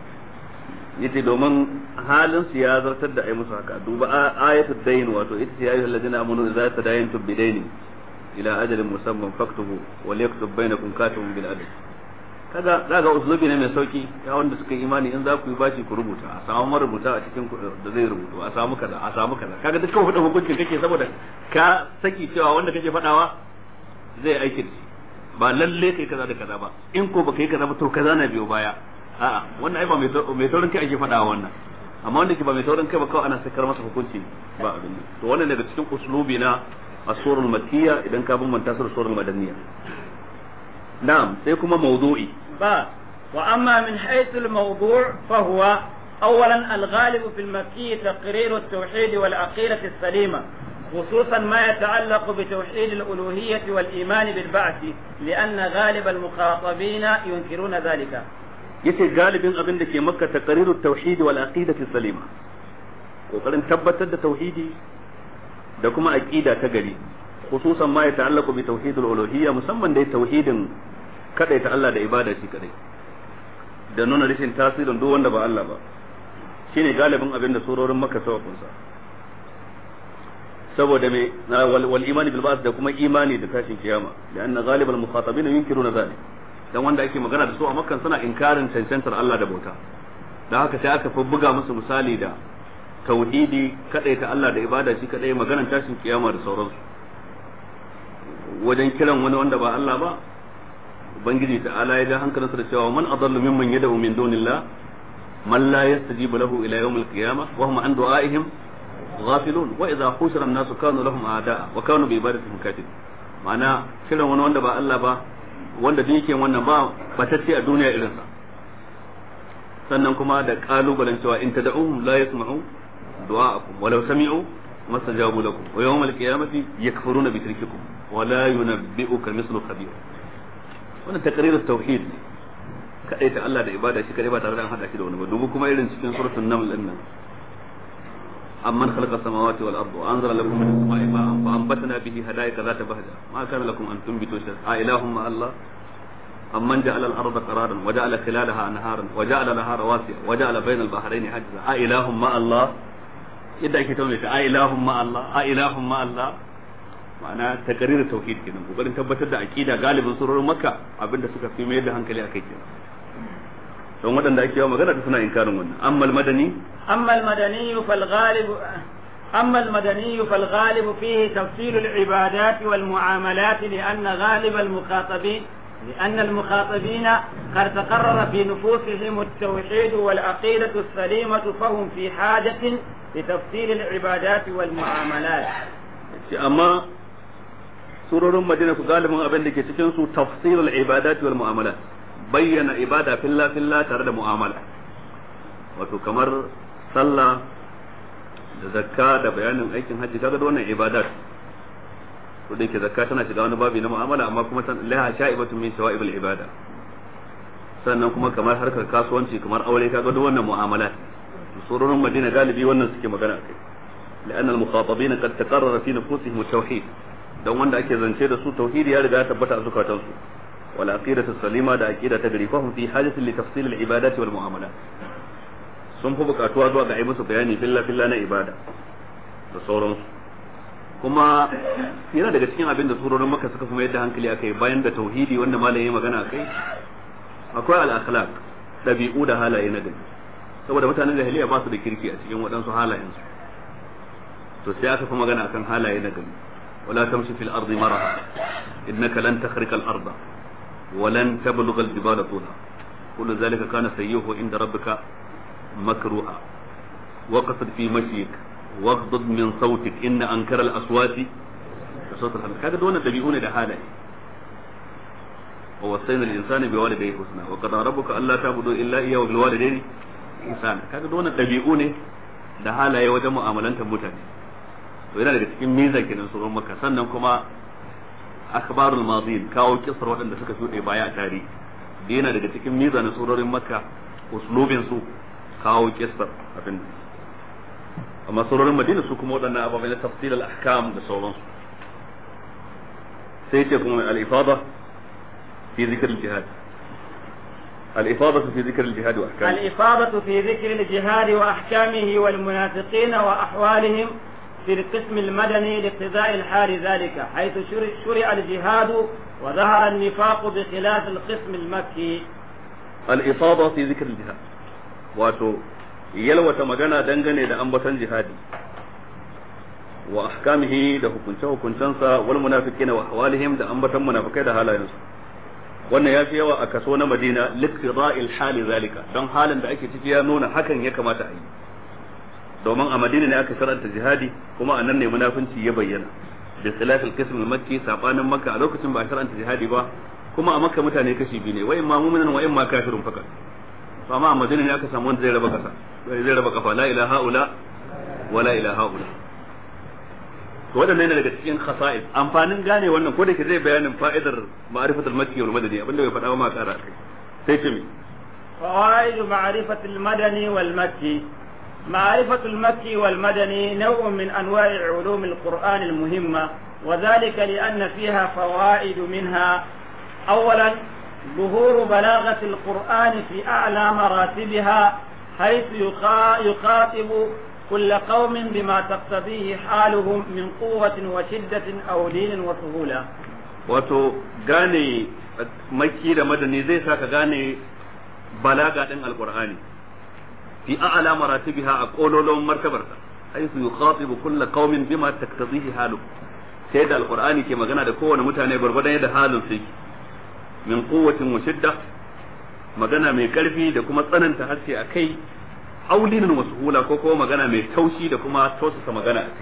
yace domin halin su ya zartar da ai musu haka duba ayatul dayn wato ita ce ayyuhal ladina amanu idza tadayantum bidaynin ila ajalin musamman faktuhu wal yaktub bainakum katibun bil adl kaga zaga uslubi ne mai sauki ya wanda suka yi imani in za ku yi bashi ku rubuta a samu marubuta a cikin da zai rubutu a samu kaza a samu kaza kaga dukkan hudu hukuncin kake saboda ka saki cewa wanda kake fadawa zai aiki da ba lalle kai kaza da kaza ba in ko baka yi kaza ba to kaza na biyo baya a'a wannan ai ba mai taurin kai ake fadawa wannan amma wanda ke ba mai taurin kai ba kawai ana sakar masa hukunci ba abin to wannan daga cikin uslubi na as-surul makiyya idan ka bambanta su da surul madaniyya نعم سيكون موضوعي با وأما من حيث الموضوع فهو أولا الغالب في المكي تقرير التوحيد والعقيدة السليمة خصوصا ما يتعلق بتوحيد الألوهية والإيمان بالبعث لأن غالب المخاطبين ينكرون ذلك yace galibin abin da ke makka taqriru tauhid wal aqidati salima kokarin tabbatar da tauhidi da kuma aqida ta gari khususan ma ya ta'allaqu bi tauhidul uluhiyya musamman dai tauhidin kadai ta Allah da ibada shi kadai da nuna rashin tasirin duk wanda ba Allah ba shine galibin abin da surorin Makka sawa kunsa saboda me wal imani bil ba'th da kuma imani da tashin kiyama da anna ghalibal mukhatabin yunkiruna zalik dan wanda ake magana da su a Makka suna inkarin cancantar Allah da bauta dan haka sai aka fi buga musu misali da tauhidi kadai ta Allah da ibada shi kadai maganar tashin kiyama da sauransu wajen kiran wani wanda ba Allah ba ubangiji ta'ala ya ja hankalinsa da cewa man adallu mimman yad'u min dunillah man la yastajibu lahu ila yawm al-qiyamah wa hum an du'aihim ghafilun wa idha hushira an-nasu kanu lahum a'da'a wa kanu bi ibadatihim kafir ma'ana kiran wani wanda ba Allah ba wanda duk yake wannan ba batacce a duniya irinsa sannan kuma da kalubalen cewa in tad'uhum la yasma'u du'a'akum walau sami'u mastajabu lakum wa yawm al-qiyamati yakfuruna bi shirkikum ولا ينبئك مثل خبير wannan takrirar tauhid ne kadai ta Allah da ibada shi kadai ba tare da an hada shi da wani ba dubu kuma irin cikin suratul naml din nan amman khalaqa samawati wal arda wa anzala lakum min as-sama'i ma'an fa anbatna bihi hada'ika zata bahja ma kana lakum an tunbitu shay'an a ilahum ma Allah amman ja'ala al-arda qararan wa ja'ala khilalaha anharan wa ja'ala laha rawasiya wa ja'ala bayna al-bahrayn hajza a ilahum ma Allah yadda ake tauna ta a ilahum ma Allah a ilahum ma Allah ma'ana taqrir tauhid kenan kokarin tabbatar da aqida galibin surorin makka abinda suka fi mai da hankali akai kenan don waɗanda ake yawa magana suna inkarin wannan amma madani أما المدني فالغالب أما المدني فالغالب فيه تفصيل العبادات والمعاملات لأن غالب المخاطبين لأن المخاطبين قد تقرر في نفوسهم التوحيد والعقيدة السليمة فهم في حاجة لتفصيل العبادات والمعاملات أما surorin madina ku galibin abin da ke cikin su tafsirul ibadat wal mu'amalat bayyana ibada filla filla tare da mu'amala wato kamar sallah da zakka da bayanin aikin hajji kaga wannan ibadat to da yake zakka tana shiga wani babi na mu'amala amma kuma laha sha'ibatu min shawa'ibul ibada sannan kuma kamar harkar kasuwanci kamar aure kaga duk wannan mu'amalat surorin madina galibi wannan suke magana kai لأن المخاطبين قد تقرر في نفوسهم التوحيد dan wanda ake zance da su tauhidi ya riga ya tabbata a zukatan su wal aqidatu salima da aqida ta gari fahum fi hajatin li tafsil al ibadati wal muamalat sun fi bukatuwa zuwa ga ai musu bayani filla filla na ibada da sauransu kuma yana daga cikin abin da surorin maka suka kuma yadda hankali akai bayan da tauhidi wanda malam ya magana akai akwai al akhlaq dabi'u da halaye na gari saboda mutanen jahiliya ba su da kirki a cikin waɗansu halayensu to sai aka fi magana akan halaye na gari ولا تمشي في الأرض مرحا إنك لن تخرق الأرض ولن تبلغ الجبال طولها كل ذلك كان سيئه عند ربك مكروها وقصد في مشيك واغضض من صوتك إن أنكر الأصوات صوت الحمد كذا دون تبيئون ده حاله ووصينا الإنسان بوالديه حسنا وقضى ربك ألا تعبدوا إلا إياه وبالوالدين إحسانا كذا دون تبيئون ده حاله وجه معاملة متاني to yana daga cikin miza kenan suran maka sannan kuma akhbarul madin kawo kisar waɗanda suka shuɗe baya a tarihi da yana daga cikin miza na surorin makka uslubin su kawo kisar abin amma surorin madina su kuma waɗannan ababai na tafsir al-ahkam da sauransu sai ce kuma al-ifada fi zikr al-jihad الإفاضة في ذكر الجهاد وأحكامه الإفاضة في ذكر الجهاد وأحكامه والمنافقين وأحوالهم في القسم المدني لاقتضاء الحال ذلك حيث شرع الجهاد وظهر النفاق بخلاف القسم المكي الإفاضة في ذكر الجهاد واتو يلوة مجانا دنغني دا أنبتن جهادي وأحكامه دا hukunce hukuncensa wal munafiqina wa ahwalihim da ambatan munafikai da halayensu wannan ya fi yawa a kaso na Madina liqtida'il hali zalika don halin da ake ciki ya nuna hakan ya kamata a yi domin a madina ne aka sharanta jihadi kuma a nan ne munafunci ya bayyana da khilafil qism makki sabanin makka a lokacin ba a sharanta jihadi ba kuma a makka mutane kashi biyu ne wa imma mu'minan wa imma kafirun fakat to amma a madina ne aka samu wanda zai raba kasa zai raba kafa la ilaha illa wa la ilaha illa to wadannan ne daga cikin khasa'is amfanin gane wannan ko da ke zai bayanin fa'idar ma'rifatul makki wal madani abinda bai faɗa ba ma ƙara kai sai ce me فوائد معرفة المدني والمكي معرفة المكي والمدني نوع من أنواع علوم القرآن المهمة وذلك لأن فيها فوائد منها أولا ظهور بلاغة القرآن في أعلى مراتبها حيث يخاطب كل قوم بما تقتضيه حالهم من قوة وشدة أو دين وسهولة wato gane makki da madani zai saka gane balaga din alqur'ani في أعلى مراتبها أقول لهم مرتبة حيث يخاطب كل قوم بما تقتضيه حاله سيد القرآن كما قلنا ده كون متاني بربدا يد حال فيك من قوة وشدة magana mai karfi da kuma tsananta harshe a kai aulinin wasu hula ko kuma magana mai taushi da kuma tausasa magana a kai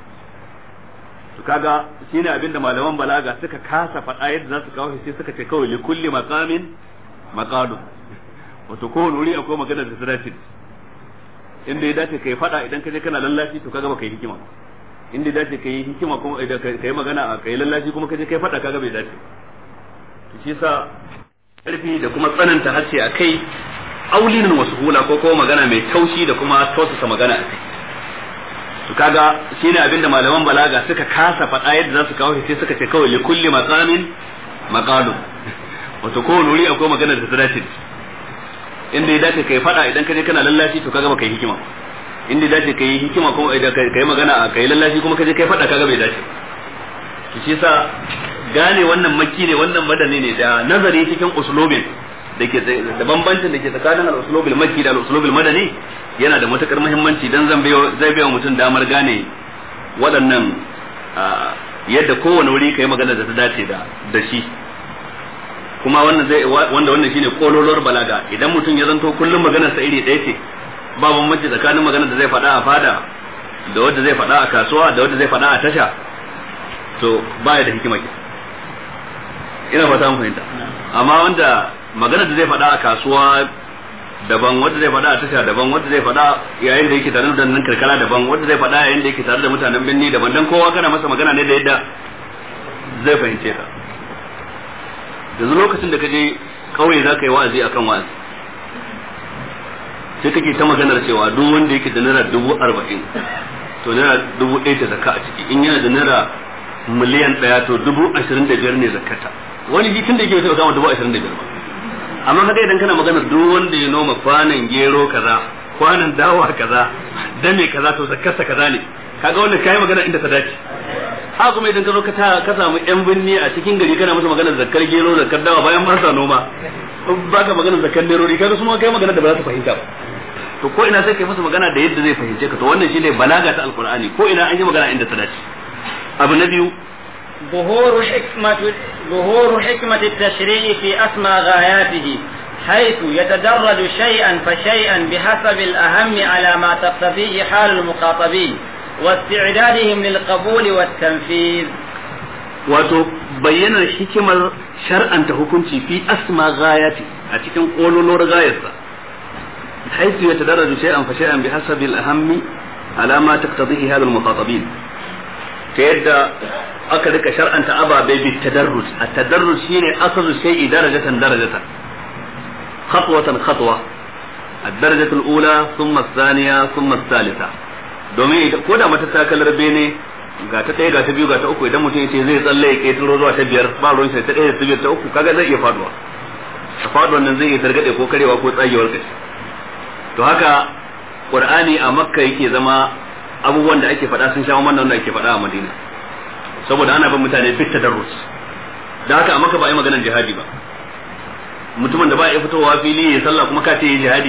to kaga shine abin da malaman balaga suka kasa faɗa yadda za su kawo sai suka ce kawai li kulli maqamin maqalu wato kowane wuri akwai magana da ta dace inda ya dace kai fada idan ka je kana lallashi to kaga baka yi hikima inda ya dace kai hikima kuma idan kai magana a kai lallashi kuma ka je kai fada kaga bai dace to shi yasa karfi da kuma tsananta harshe a kai aulinin wasu hula ko kuma magana mai taushi da kuma tausasa magana a kai to kaga shine abinda malaman balaga suka kasa fada yadda za su kawo sai suka ce kawai li kulli maqamin maqalu wato kowane wuri akwai magana da ta dace inda ya dace kai fada idan ka je kana lallashi to kaga baka yi hikima inda ya dace kai hikima kuma idan kai magana kai lallashi kuma ka je kai fada kaga bai dace to shi yasa gane wannan makki ne wannan madani ne da nazari cikin uslubin da ke da bambancin da ke tsakanin al-uslubul makki da al-uslubul madani yana da matukar muhimmanci dan zan bayo zai bayo mutum damar gane waɗannan yadda kowane wuri kai magana da ta dace da da shi kuma wannan zai wanda wannan shine kololuwar balaga idan mutum ya zanto kullum maganar sa iri ɗaya ce ba bambanci tsakanin maganar da zai faɗa a fada da wanda zai faɗa a kasuwa da wanda zai faɗa a tasha to baya da hikima ke ina fata mun fahimta amma wanda maganar da zai faɗa a kasuwa daban wanda zai faɗa a tasha daban wanda zai faɗa yayin da yake tare da nan karkara daban wanda zai faɗa yayin da yake tare da mutanen birni daban dan kowa kana masa magana ne da yadda zai fahimce ka yanzu lokacin da ka je kauye za ka yi wa'azi akan wa'azi sai kake ta maganar cewa duk wanda yake da naira dubu arba'in to naira dubu ɗaya ta zakka a ciki in yana da naira miliyan ɗaya to dubu ashirin da biyar ne zakkata wani shi tun da yake taɓa kama dubu ashirin da biyar ba amma kaga idan kana maganar duk wanda ya noma kwanan gero kaza kwanan dawa kaza dame kaza to zakkarsa kaza ne kaga wannan kai magana inda ta dace haka kuma idan ka zo ka samu yan binni a cikin gari kana musu maganar zakkar gero zakkar dawa bayan ba sa noma ba ka maganar zakkar nerori kaga su ma kai magana da ba za su fahimta ba to ko ina sai kai musu magana da yadda zai fahimce ka to wannan shine balaga ta alqur'ani ko ina an yi magana inda ta dace abu na biyu ظهور حكمة ظهور حكمة التشريع في أسمى غاياته حيث يتدرج شيئا فشيئا بحسب الأهم على ما تقتضيه حال المخاطبين واستعدادهم للقبول والتنفيذ wato bayyanar hikimar shar'anta hukunci fi asma gayati a cikin kololor gayarsa haisu ya tadarraju shay'an fa shay'an bi hasabi al-ahammi ala ma taqtadihi hadha al-mukhatabin ta yadda aka rika shar'anta ababe bi tadarruj at-tadarruj shine asalu shay'i darajatan darajatan khatwatan khatwa الدرجة الأولى ثم الثانية ثم الثالثة domin ko da mata takalar bene ga ta ɗaya ga ta biyu ga ta uku idan mutum ya ce zai tsalle ya ƙetaro zuwa ta biyar ba ruwan shi ta ɗaya ta biyar ta uku kaga zai iya faduwa a faduwan nan zai iya targaɗe ko karewa ko tsagewar kashi to haka qur'ani a makka yake zama abubuwan da ake faɗa sun sha wannan da ake faɗa a madina saboda ana bin mutane fit tadarrus da haka a makka ba a yi maganar jihadi ba mutumin da ba ya fitowa fili ya sallah kuma ka ce yi jihadi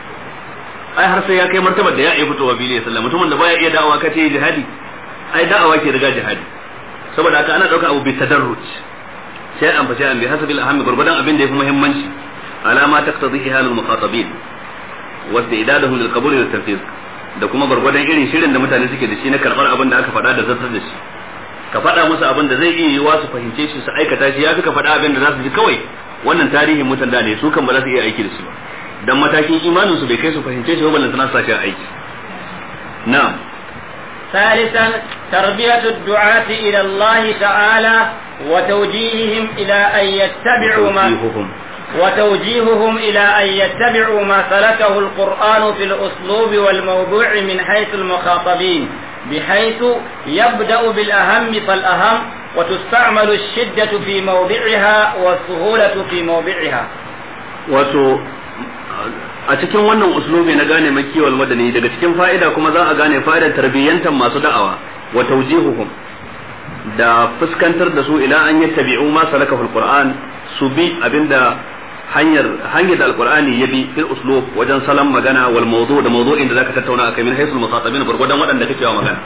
ai har sai ya kai martabar da ya iya fitowa fili ya sallah mutumin da baya iya da'awa ka ce yi jihadi ai da'awa ke riga jihadi saboda haka ana ɗauka abu bi tadarruj sai an fashe an bi hasabil ahammi gurgudan abin da yafi muhimmanci alama taqtadihi halul muqatabin wa istidadahum lil qabul wa tanfiz da kuma gurgudan irin shirin da mutane suke da shi na karbar abin da aka faɗa da zartar da shi ka faɗa musu abin da zai iya yiwa su fahimce shi su aikata shi yafi ka faɗa abin da za su ji kawai wannan tarihin mutan da ne su kan ba za su iya aiki da shi ba dan matakin imanin su bai kai su fahimce shi ba ballan tana sa shi aiki na'am ثالثا تربية الدعاة إلى الله تعالى وتوجيههم إلى أن يتبعوا ما وتوجيههم إلى أن يتبعوا ما سلكه القرآن في الأسلوب والموضوع من حيث المخاطبين بحيث يبدأ بالأهم فالأهم وتستعمل الشدة في موضعها والسهولة في موضعها wato a cikin wannan uslubi na gane makiyar madani daga cikin fa'ida kuma za a gane fa'idar tarbiyyantar masu da'awa wa tawjihuhum da fuskantar da su ila an yattabi'u ma salaka fil qur'an su bi abinda hanyar hanyar da alqur'ani ya bi fil uslub wajen salam magana wal mawdu da mawdu'in da zaka tattauna akai min haythul muqatabin gurgudan waɗanda kake wa magana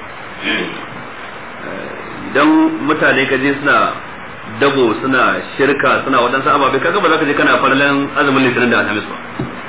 dan mutane kaje suna dabo suna shirka suna waɗansu ababe kaga ba za ka je kana farlan azumin litinin da alhamis ba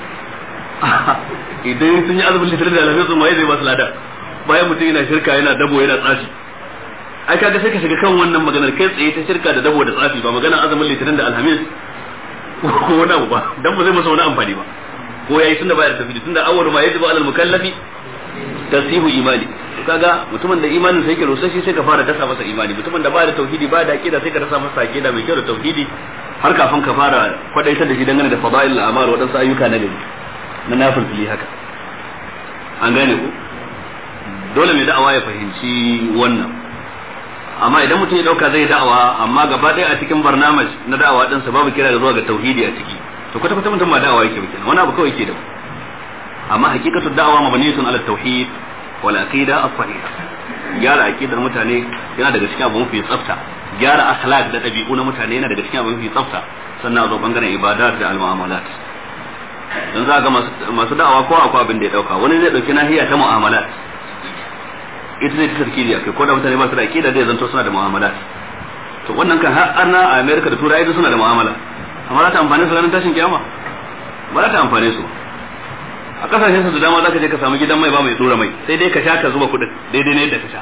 idan sun yi azumin litinin da alhamis ma zai ba su lada bayan mutum yana shirka yana dabo yana tsafi ai kaga sai ka shiga kan wannan maganar kai tsaye ta shirka da dabo da tsafi ba maganar azumin litinin da alhamis ko wani abu ba dan ba zai masa wani amfani ba ko yayi tunda baya da tafsiri tunda awwalu ma yajibu alal mukallafi tasihu imani kaga mutumin da imanin sai yake rusashi sai ka fara dasa masa imani mutumin da ba da tauhidi ba da aqida sai ka dasa masa aqida mai kyau da tauhidi har kafin ka fara kwadaitar da shi dangane da fadail al-amal wadansu ayyuka na gari na nafilfili haka an gane ku dole mai da'awa ya fahimci wannan amma idan mutum ya dauka zai da'awa amma gaba ɗaya a cikin barnamaj na da'awa din sa babu kira da zuwa ga tauhidi a ciki to kwata kwata mutum ba da'awa yake ba kenan wani abu kawai yake da amma hakikatu da'awa mabniyatun ala tauhid wal aqida as-sahiha gyara aqidar mutane yana daga cikin abu mafi tsafta gyara akhlaq da dabi'u na mutane yana daga cikin abu mafi tsafta sannan a zo bangaren ibadat da al-mu'amalat dan za ga masu da'awa ko akwai abin da ya dauka wani zai dauki nahiya ta mu'amalat ita zai ta tarkiri akai ko da mutane ba su da aqida zai zanto suna da mu'amalat to wannan kan har arna a America da Turai suna da mu'amala amma za ta amfane su ranar tashin kiyama ba za ta amfane su a kasashen su da dama za ka je ka samu gidan mai ba mai tsura mai sai dai ka sha ka zuba kuɗin daidai ne yadda ka sha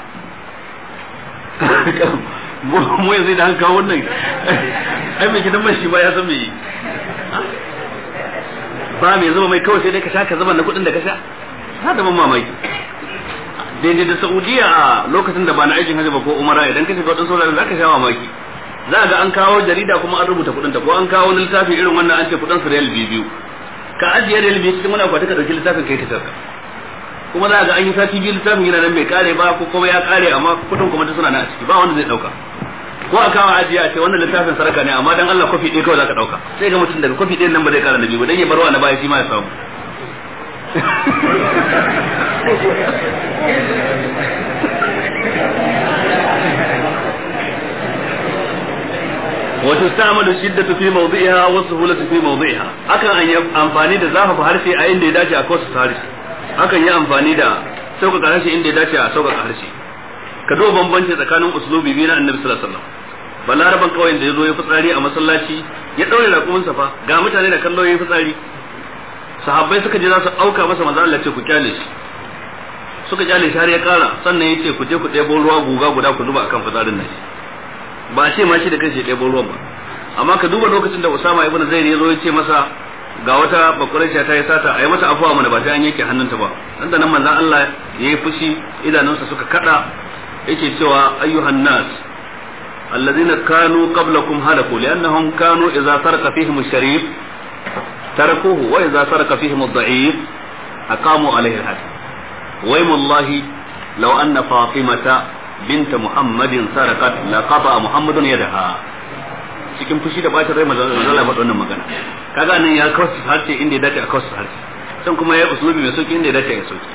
mu yanzu da kawo wannan ai mai gidan mai shi ba ya san me ba mai zuba mai kawai sai dai ka sha ka zuba na kuɗin da ka sha ha da mamaki daidai da Saudiya a lokacin da ba na aikin hajji ba ko umara idan ka shiga wadansu wuraren za ka sha mamaki za ga an kawo jarida kuma an rubuta kuɗin ta ko an kawo wani littafi irin wannan an ce kuɗin su riyal biyu ka ajiye riyal biyu cikin wani akwati ka dauki littafin kai ta sarka kuma za ga an yi sati biyu littafin yana nan bai kare ba ko kuma ya kare amma kuɗin kuma ta suna nan a ciki ba wanda zai dauka ko a kawo ajiye a ce wannan littafin sarka ne amma dan Allah kofi ɗaya kawai za ka dauka sai ga mutum daga kofi ɗayan nan ba zai kara na biyu ba dan ya barwa na baya shi ma ya samu وتستعمل الشدة في موضعها والسهولة في موضعها akan an yi amfani da zafafa harshe a inda ya dace a kosu harshe akan yi amfani da sauƙaƙa harshe inda ya dace a sauƙaƙa harshe ka duba bambanci tsakanin uslubi biyu na annabi sallallahu alaihi wasallam balaraban kawai da ya zo ya fitsari a masallaci ya ɗaure raƙuminsa fa ga mutane da kallo ya fitsari sahabbai suka je za su auka masa manzo Allah ce ku kyale shi suka kyale shi har ya kara sannan ya ce ku je ku ɗebo ruwa guga guda ku zuba akan fitsarin nan ba ce ma shi da kanshi ya ɗebo ruwan ba amma ka duba lokacin da Usama ibn Zaid ya zo ya ce masa ga wata bakuraisha ta yi sata a yi mata afuwa mana ba sai an yanke hannunta ba dan da nan manzon Allah ya yi fushi idanunsa suka kada yake cewa ayyuhan nas alladhina kanu qablakum halaku li'annahum kanu idza sarqa fihim ash-sharif tarakuhu wa idza sarqa fihim ad-da'if aqamu alayhi al-hadd wa wallahi law anna fatimata binta muhammadin sarakat laqata muhammadun yadaha cikin fushi da bacin rai manzo Allah faɗa wannan magana kaga nan ya kawo harshe inda ya dace a kawo harshe can kuma ya usulubi mai sauki inda ya dace ya sauki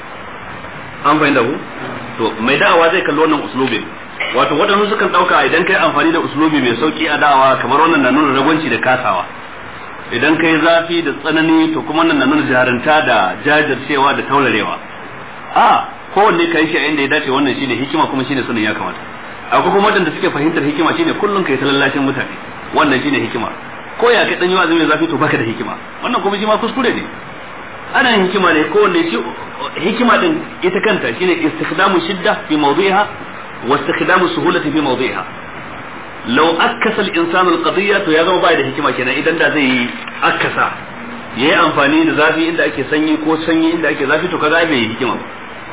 an fahimta ku to mai da'awa zai kalli wannan usulubin wato waɗansu sukan ɗauka idan kai amfani da usulubi mai sauki a da'awa kamar wannan na nuna ragwanci da kasawa idan kai zafi da tsanani to kuma wannan na nuna jarunta da jajircewa da taurarewa a kowanne ka yi shi a inda ya dace wannan shine hikima kuma shine sunan ya kamata akwai kuma wadanda suke fahimtar hikima shine kullum kai ta lallashin mutane wannan shine hikima ko ya kai dan yawa zai zafi to baka da hikima wannan kuma shi ma kuskure ne ana yin hikima ne kowanne shi hikima din ita kanta shine istikhdamu shidda fi mawdi'iha wa istikhdamu suhulati fi mawdi'iha law akkasa al-insanu al-qadiyya to ya zama bai da hikima kenan idan da zai yi akkasa yayi amfani da zafi inda ake sanyi ko sanyi inda ake zafi to kaga bai yi hikima ba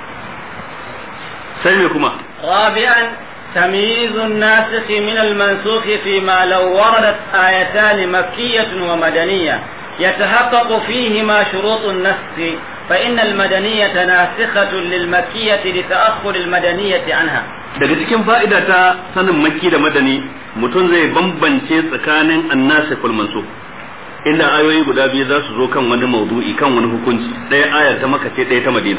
sai me kuma رابعا تمييز الناسخ من المنسوخ فيما لو وردت آيتان مكية ومدنية يتحقق فيهما شروط النسخ فإن المدنية ناسخة للمكية لتأخر المدنية عنها daga cikin fa'ida ta sanin makki da madani mutum zai bambance tsakanin annasikul mansukh inda ayoyi guda biyu za su zo kan wani maudu'i kan wani hukunci ɗaya aya ta maka ce ɗaya ta madina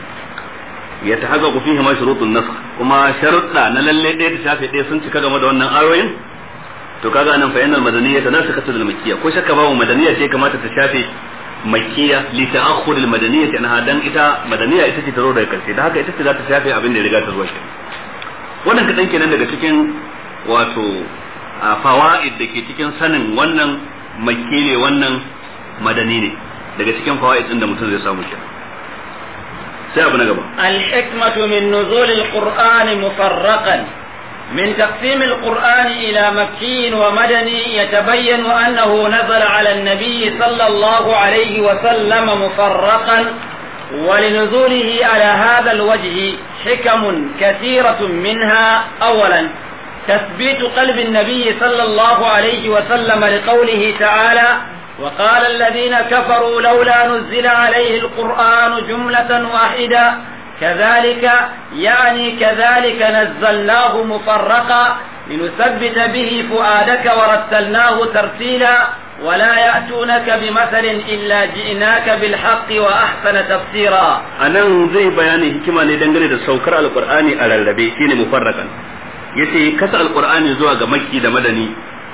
ya ta haka ku fihi ma shurutun nasakh kuma sharuɗa na lalle ɗaya ta shafe ɗaya sun cika game da wannan ayoyin to kaga anan fa yanal madaniyya ta nasu katul makkiya ko shakka babu madaniyya ce kamata ta shafe makkiya li ta'akhkhur al madaniyya anha dan ita madaniyya ita ce ta zo daga karshe da haka ita ce za ta shafe abin da ya riga ta zuwa shi wannan kadan kenan daga cikin wato fawaid da ke cikin sanin wannan makki ne wannan madani ne daga cikin fawaid din da mutum zai samu kenan sai abu na gaba الحكمة من نزول القرآن مفرقا من تقسيم القرآن إلى مكي ومدني يتبين أنه نزل على النبي صلى الله عليه وسلم مفرقا ولنزوله على هذا الوجه حكم كثيرة منها أولا تثبيت قلب النبي صلى الله عليه وسلم لقوله تعالى وقال الذين كفروا لولا نزل عليه القرآن جملة واحدة كذلك يعني كذلك نزلناه مفرقا لنثبت به فؤادك ورتلناه ترتيلا ولا يأتونك بمثل إلا جئناك بالحق وأحسن تفسيرا anan zai bayani hikima ne dangane da saukar alqur'ani a rarrabe shine mufarraqan yace kasa alqur'ani zuwa ga makki da madani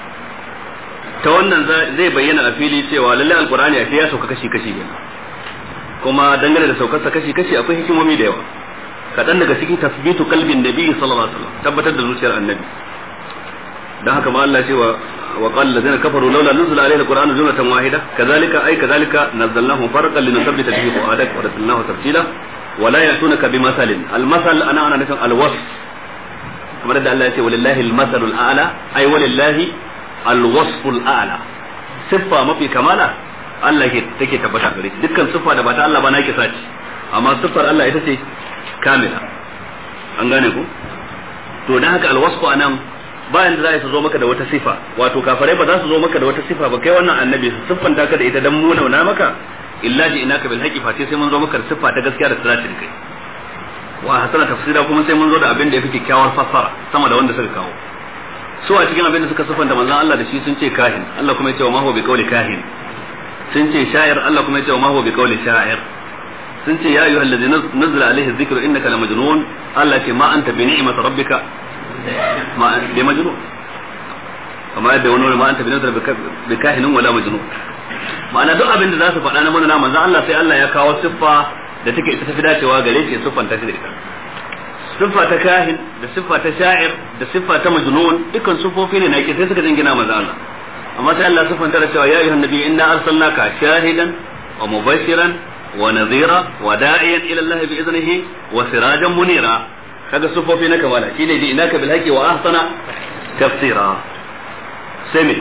ta wannan zai bayyana a fili cewa lalle alqur'ani a ya sauka kashi kashi ne kuma dangane da saukarsa kashi kashi akwai hikimomi da yawa kaɗan daga cikin tasbitu kalbin nabi sallallahu alaihi wasallam tabbatar da zuciyar annabi dan haka ma Allah cewa وقال الذين كفروا لولا نزل عليه القرآن جملة واحدة كذلك أي كذلك نزلناه فرقا لنثبت به فؤادك ورسلناه تفصيلا ولا يأتونك بمثل المثل أنا أنا نفهم الوصف كما رد الله يقول ولله المثل الأعلى أي ولله الوصف الأعلى صفة ما في كمالة Allah ke take tabbata gare shi dukkan siffa da ba ta Allah ba na ke sace amma siffar Allah ita ce kamila an gane ku to dan haka alwasfu anan bayan da za su zo maka da wata sifa wato kafarai ba za su zo maka da wata sifa ba kai wannan annabi su siffanta ka da ita dan muna na maka illa ji inaka bil haqi fa sai mun zo maka da siffa ta gaskiya da tsara kai wa hasana tafsira kuma sai mun zo da abin da yafi kyakkyawar fassara sama da wanda suka kawo su a cikin abin da suka siffanta manzon Allah da shi sun ce kahin Allah kuma ya ce wa ma huwa bi qawli kahin sun ce sha'ir Allah kuma ya ce wa ma huwa bi qawli sha'ir sun ce ya ayyuhal ladzi nazzala alaihi dhikru innaka la majnun Allah ce ma anta bi ni'mati rabbika ma bi majnun kama yadda wani ma anta bi ni'mati rabbika bi kahinin wala majnun ma'ana duk abin da za su faɗa na manzon manzon Allah sai Allah ya kawo siffa da take ita tafi dacewa gare shi siffan ta da ita siffa ta kahin da siffa ta sha'ir da siffa ta majnun dukkan siffofi ne na ke sai suka jingina manzon Allah amma sai Allah siffanta da cewa ya ayyuhan nabi inna arsalnaka shahidan wa mubashiran wa nadhira wa da'iyan ila Allah bi iznihi wa sirajan munira kaga siffofi na kamala shine ji inaka bil haqqi wa ahsana tafsira sami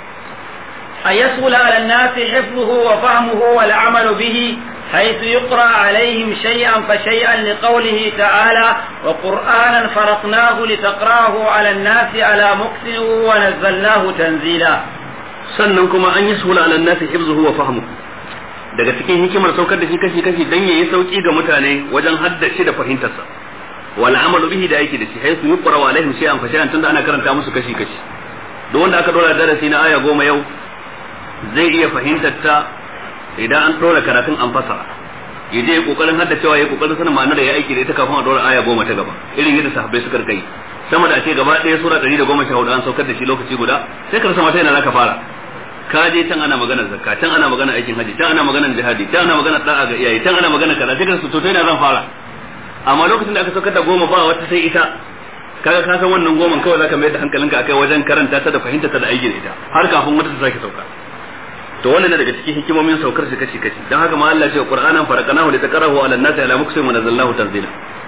أن يسهل على الناس حفظه وفهمه والعمل به حيث يقرأ عليهم شيئا فشيئا لقوله تعالى وقرآنا فرقناه لتقراه على الناس على مكث ونزلناه تنزيلا sannan kuma an yi sula ala nasi hifzuhu wa fahmu daga cikin hikimar saukar da shi kashi kashi dan yayi sauki ga mutane wajen haddace da fahimtarsa wal amalu bihi da aiki da shi haythu yuqra wa alaihim shay'an fa shay'an tunda ana karanta musu kashi kashi duk wanda aka dora darasi na aya goma yau zai iya fahimtar ta idan an dora karatun an fasara ya je kokarin haddacewa ya kokarin sanin ma'anar da ya aiki da ita kafin a dora aya goma ta gaba irin yadda sahabbai suka kai sama da ake gaba ɗaya sura 114 an saukar da shi lokaci guda sai ka rasa mata yana zaka fara ka je can ana maganar zakka can ana maganar aikin haji can ana maganar jihadi can ana maganar da'a ga iyaye can ana maganar kaza sai ka rasa to ina zan fara amma lokacin da aka saukar da goma ba wata sai ita kaga ka san wannan goman kawai zaka mai da hankalinka akai wajen karanta ta da fahimta ta da aiki da ita har kafin wata ta sake sauka to wannan daga cikin hikimomin saukar shi kashi kashi dan haka ma Allah ya ce Qur'anan faraqnahu li taqrahu 'ala an-nasi 'ala muksin wa nazzalnahu tanzila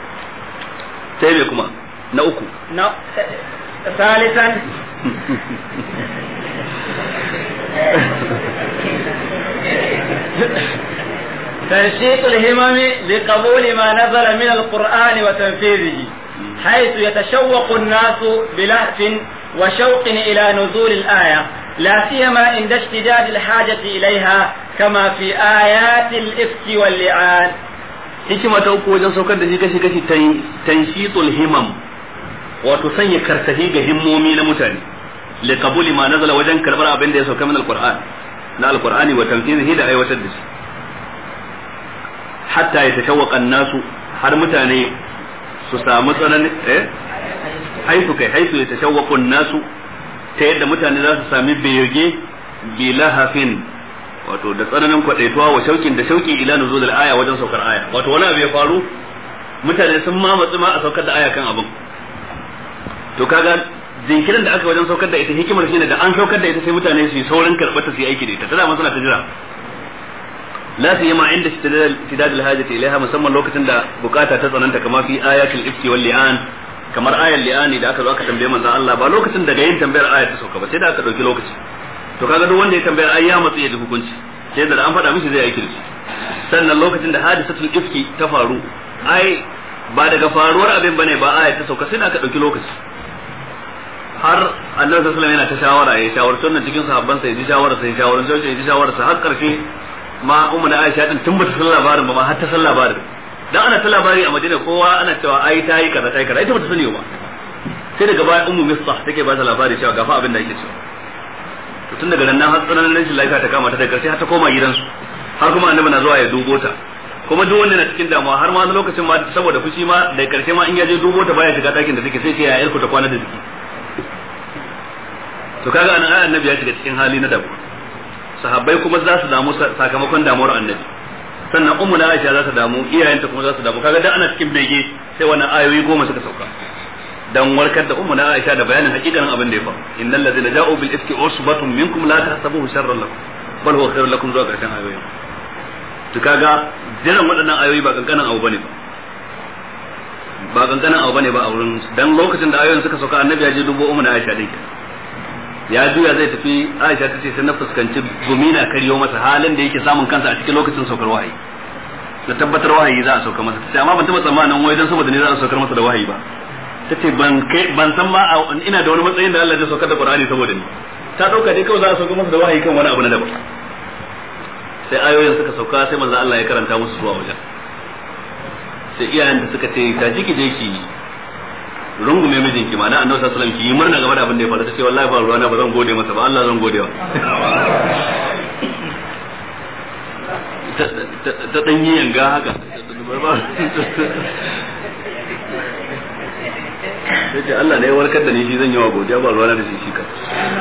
sai me kuma na uku no. ثالثا تنشيط الهمم لقبول ما نزل من القرآن وتنفيذه حيث يتشوق الناس بلهف وشوق إلى نزول الآية لا سيما عند اشتداد الحاجة إليها كما في آيات الإفك واللعان hikima ta uku wajen saukar da shi kashi kashi tanshitul himam wato sanya karsahi ga himmomi na mutane li qabuli ma nazala wajen karbar abin da ya sauka min alquran na alqurani wa tamthilihi da aiwatar da shi hatta yatashawwaqa an-nasu har mutane su samu tsanani eh haisu kai haisu yatashawwaqu an-nasu ta yadda mutane za su sami bege bi lahafin wato da tsananin kwadaituwa wa shaukin da shauki ila nuzul aya wajen saukar aya wato wani abu ya faru mutane sun ma matsu ma a saukar da aya kan abin to kaga jinkirin da aka wajen saukar da ita hikimar shine da an saukar da ita sai mutane su yi saurin karɓar ta su yi aiki da ita ta dama suna ta jira la su yi ma inda tidad al-hajati ilaiha musamman lokacin da bukata ta tsananta kamar fi ayatul ifki wal li'an kamar ayar li'ani da aka zo aka tambaye manzon Allah ba lokacin daga yin tambayar ayar ta sauka ba sai da aka dauki lokaci to kaga duk wanda ya tambayar ai ya matsu ya ji hukunci sai da an faɗa mishi zai aiki da shi sannan lokacin da hadisatul ifki ta faru ai ba daga faruwar abin bane ba ayar ta sauka sai da aka dauki lokaci har annabi sallallahu alaihi wasallam yana ta shawara ya shawarci wannan cikin sahabban sa ya ji shawara sai shawaran sai ya ji shawara sa har karshe ma ummu na Aisha din tun bata san labarin ba ma har ta san labarin dan ana ta labari a Madina kowa ana cewa ai ta yi kaza ta yi kaza ita bata sani ba sai daga baya ummu Mistah take ba ta labari cewa gafa abin da yake cewa to tun daga nan har tsananin rashin lafiya ta kama ta da karshe har ta koma gidansu har kuma annabi na zuwa ya dubo ta kuma duk wanda na cikin damuwa har ma wani lokacin ma saboda fushi ma da karshe ma in ya je dubo ta baya shiga dakin da take sai ce ya yarku ta kwana da jiki to kaga anan ai annabi ya shiga cikin hali na damuwa sahabbai kuma za su damu sakamakon damuwar annabi sannan ummu na Aisha za ta damu iyayenta kuma za su damu kaga dan ana cikin bege sai wannan ayoyi goma suka sauka dan warkar da ummu na Aisha da bayanin hakikanin abin da ya faru innal ladzina ja'u bil ifki usbatun minkum la tahsabuhu sharran lakum bal huwa khairun lakum zuwa karshen ayoyin to kaga jiran waɗannan ayoyi ba kankanin abu bane ba ba kankanin abu bane ba a wurin dan lokacin da ayoyin suka sauka annabi ya je dubo ummu na Aisha din ya juya zai tafi Aisha ta ce sai na fuskanci gumina karyo masa halin da yake samun kansa a cikin lokacin saukar wahayi da tabbatar wahayi za a sauka masa sai amma ban taba tsammanin wai dan saboda ne za a saukar masa da wahayi ba tace ban kai ban san ma ina da wani matsayin da Allah zai saukar da Qur'ani saboda ni ta dauka dai kawai za a saukar masa da wahayi kan wani abu na daban sai ayoyin suka sauka sai manzo Allah ya karanta musu zuwa wajen sai iyayen da suka ce ta jiki je ki rungume mijinki ma na annabi sallallahu alaihi wasallam ki yi murna game da abin da ya faru tace wallahi ba ruwana ba zan gode masa ba Allah zan gode wa ta dan yi yanga haka sai Allah ne ya warkar da ni shi zan yi wa godiya ba ruwana da shi shi ka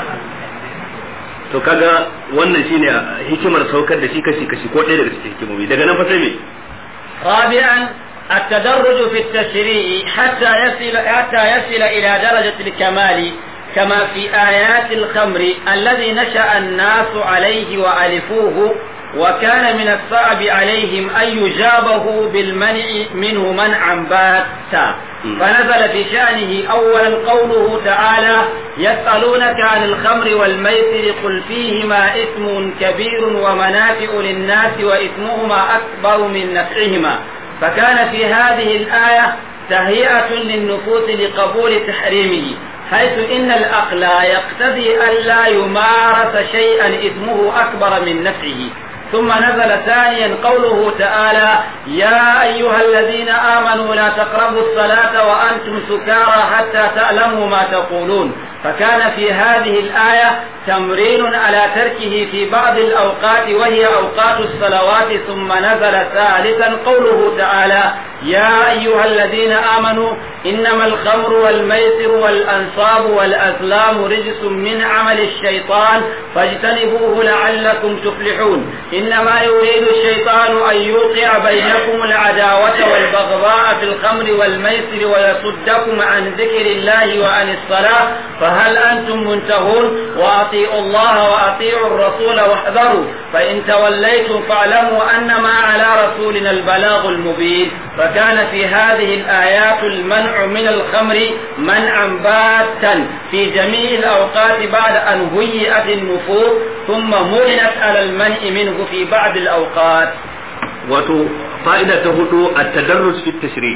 to kaga wannan shine hikimar saukar da shi kashi kashi ko ɗaya daga cikin hikimomi daga nan fa sai me رابعا التدرج في التشريع حتى يصل حتى يصل إلى درجة الكمال كما في آيات الخمر الذي نشأ الناس عليه وألفوه وكان من الصعب عليهم أن يجابه بالمنع منه منعا باتا فنزل في شأنه أولا قوله تعالى يسألونك عن الخمر والميسر قل فيهما إثم كبير ومنافع للناس وإثمهما أكبر من نفعهما فكان في هذه الآية تهيئة للنفوس لقبول تحريمه حيث إن الأقل يقتضي أن لا يمارس شيئا إثمه أكبر من نفعه ثم نزل ثانيا قوله تعالى يا أيها الذين آمنوا لا تقربوا الصلاة وأنتم سكارى حتى تعلموا ما تقولون فكان في هذه الآية تمرين على تركه في بعض الأوقات وهي أوقات الصلوات ثم نزل ثالثا قوله تعالى يا أيها الذين آمنوا إنما الخمر والميسر والأنصاب والأزلام رجس من عمل الشيطان فاجتنبوه لعلكم تفلحون إنما يريد الشيطان أن يوقع بينكم العداوة والبغضاء في الخمر والميسر ويصدكم عن ذكر الله وعن الصلاة فهل أنتم منتهون وأطيعوا الله وأطيعوا الرسول واحذروا فإن توليتم فاعلموا أنما على رسولنا البلاغ المبين فكان في هذه الآيات المنع من الخمر منعا باتا في جميع الأوقات بعد أن هيئت النفوس ثم مرنت على المنع منه في بعض الأوقات wato fa'ida ta hudu a tadarrus fi tashri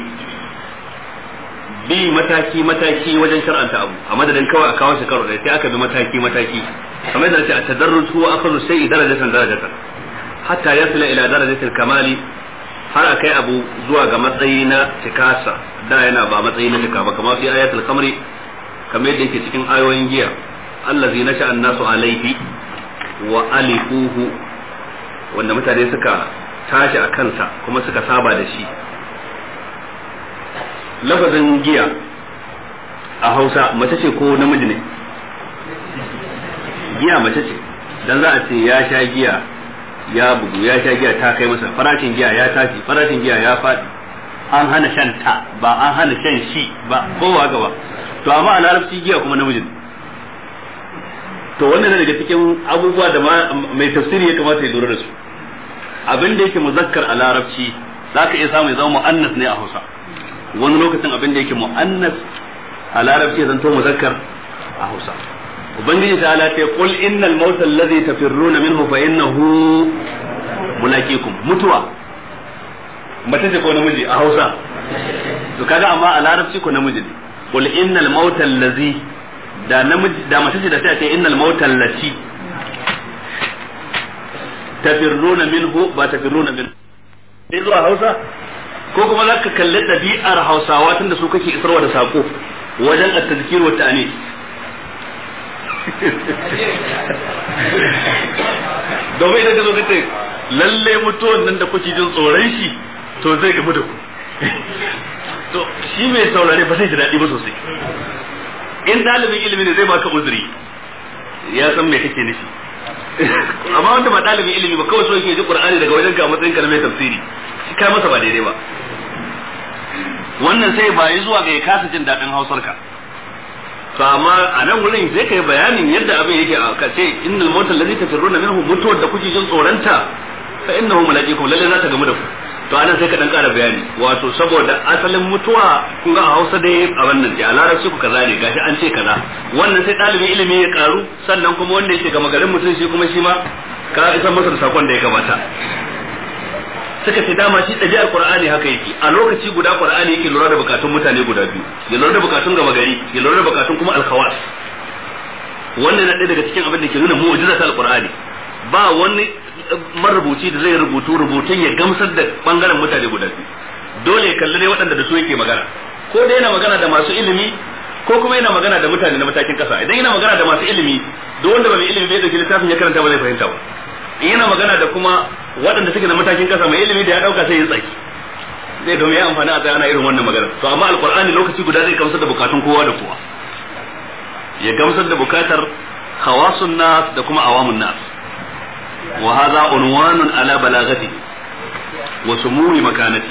bi mataki mataki wajen shar'anta abu a madadin kawai a kawo shi karo sai aka bi mataki mataki kamar da ce a tadarrus huwa akhadhu shay'i darajatan darajatan hatta yasila ila darajatil kamali har a kai abu zuwa ga matsayi na tikasa da yana ba matsayi na tika ba kamar fi ayatul khamri kamar yadda yake cikin ayoyin giya allazi nasha an-nasu alaihi wa alifuhu wanda mutane suka tashi a kansa kuma suka saba da shi lafazin giya a hausa mace ce ko namiji ne giya mace ce dan za a ce ya sha giya ya bugu ya sha giya ta kai masa farashin giya ya tashi farashin giya ya faɗi an hana shan ta ba an hana shan shi ba kowa gaba to amma a larabci giya kuma namiji ne to wannan daga cikin abubuwa da mai tafsiri ya kamata ya lura da su abin da yake muzakkar a larabci za ka iya samu ya zama mu'annas ne a hausa wani lokacin abin da yake mu'annas a larabci ya zanto muzakkar a hausa ubangiji ta ala ta qul innal mauta alladhi tafirruna minhu fa innahu mulaqikum mutuwa mace ce ko namiji a hausa to kaga amma a larabci ko namiji ne qul innal mauta alladhi da namiji da mace ce da sai a ce innal mauta allati tafirruna minhu ba tafirruna minhu sai zuwa Hausa ko kuma za ka kalli ɗabi'ar Hausawa tunda su kake isarwa da sako wajen at-tazkir wa ta'ani domin idan ka zo kace lalle mutuwan nan da kuke jin tsoron shi to zai gamu da ku to shi mai saurare ba zai ji daɗi ba sosai in ɗalibin ilimi ne zai baka uzuri ya san me kake nufi amma wanda ba ɗalibin ilimi ba kawai so yake ji qur'ani daga wajen ka a matsayin ka na mai tafsiri shi kai masa ba daidai ba wannan sai bayi zuwa ga ya kasa jin daɗin hausar ka to amma a nan wurin sai kai bayanin yadda abin yake a kace innal mautal ladzi tafirruna minhu mutuwar da kuke jin tsoronta fa innahu mulaqikum lalle za ta gamu da ku to anan sai ka dan ƙara bayani wato saboda asalin mutuwa kun ga a Hausa dai a wannan a larabci ku kaza ne gashi an ce kaza wannan sai ɗalibin ilimi ya karu sannan kuma wanda yake gama garin mutum shi kuma shi ma ka isa masa da sakon da ya kamata suka ce dama shi ɗabi'ar Qur'ani haka yake a lokaci guda Qur'ani yake lura da bukatun mutane guda biyu ya lura da bukatun gama gari ya lura da bukatun kuma alkhawas wannan na ɗaya daga cikin abin da ke nuna mu'jizat al-Qur'ani ba wani marubuci da zai rubutu rubutun ya gamsar da bangaren mutane guda biyu dole ya kalli ne waɗanda da su yake magana ko dai yana magana da masu ilimi ko kuma yana magana da mutane na matakin kasa idan yana magana da masu ilimi duk wanda ba mai ilimi bai dauki littafin ya karanta ba zai fahimta ba in yana magana da kuma waɗanda suke na matakin kasa mai ilimi da ya dauka sai ya tsaki zai domin ya amfani a ana irin wannan magana to amma alqur'ani lokaci guda zai gamsar da bukatun kowa da kowa ya gamsar da bukatar khawasun nas da kuma awamun nas wa hadha unwanun ala balagati wa sumuni makanati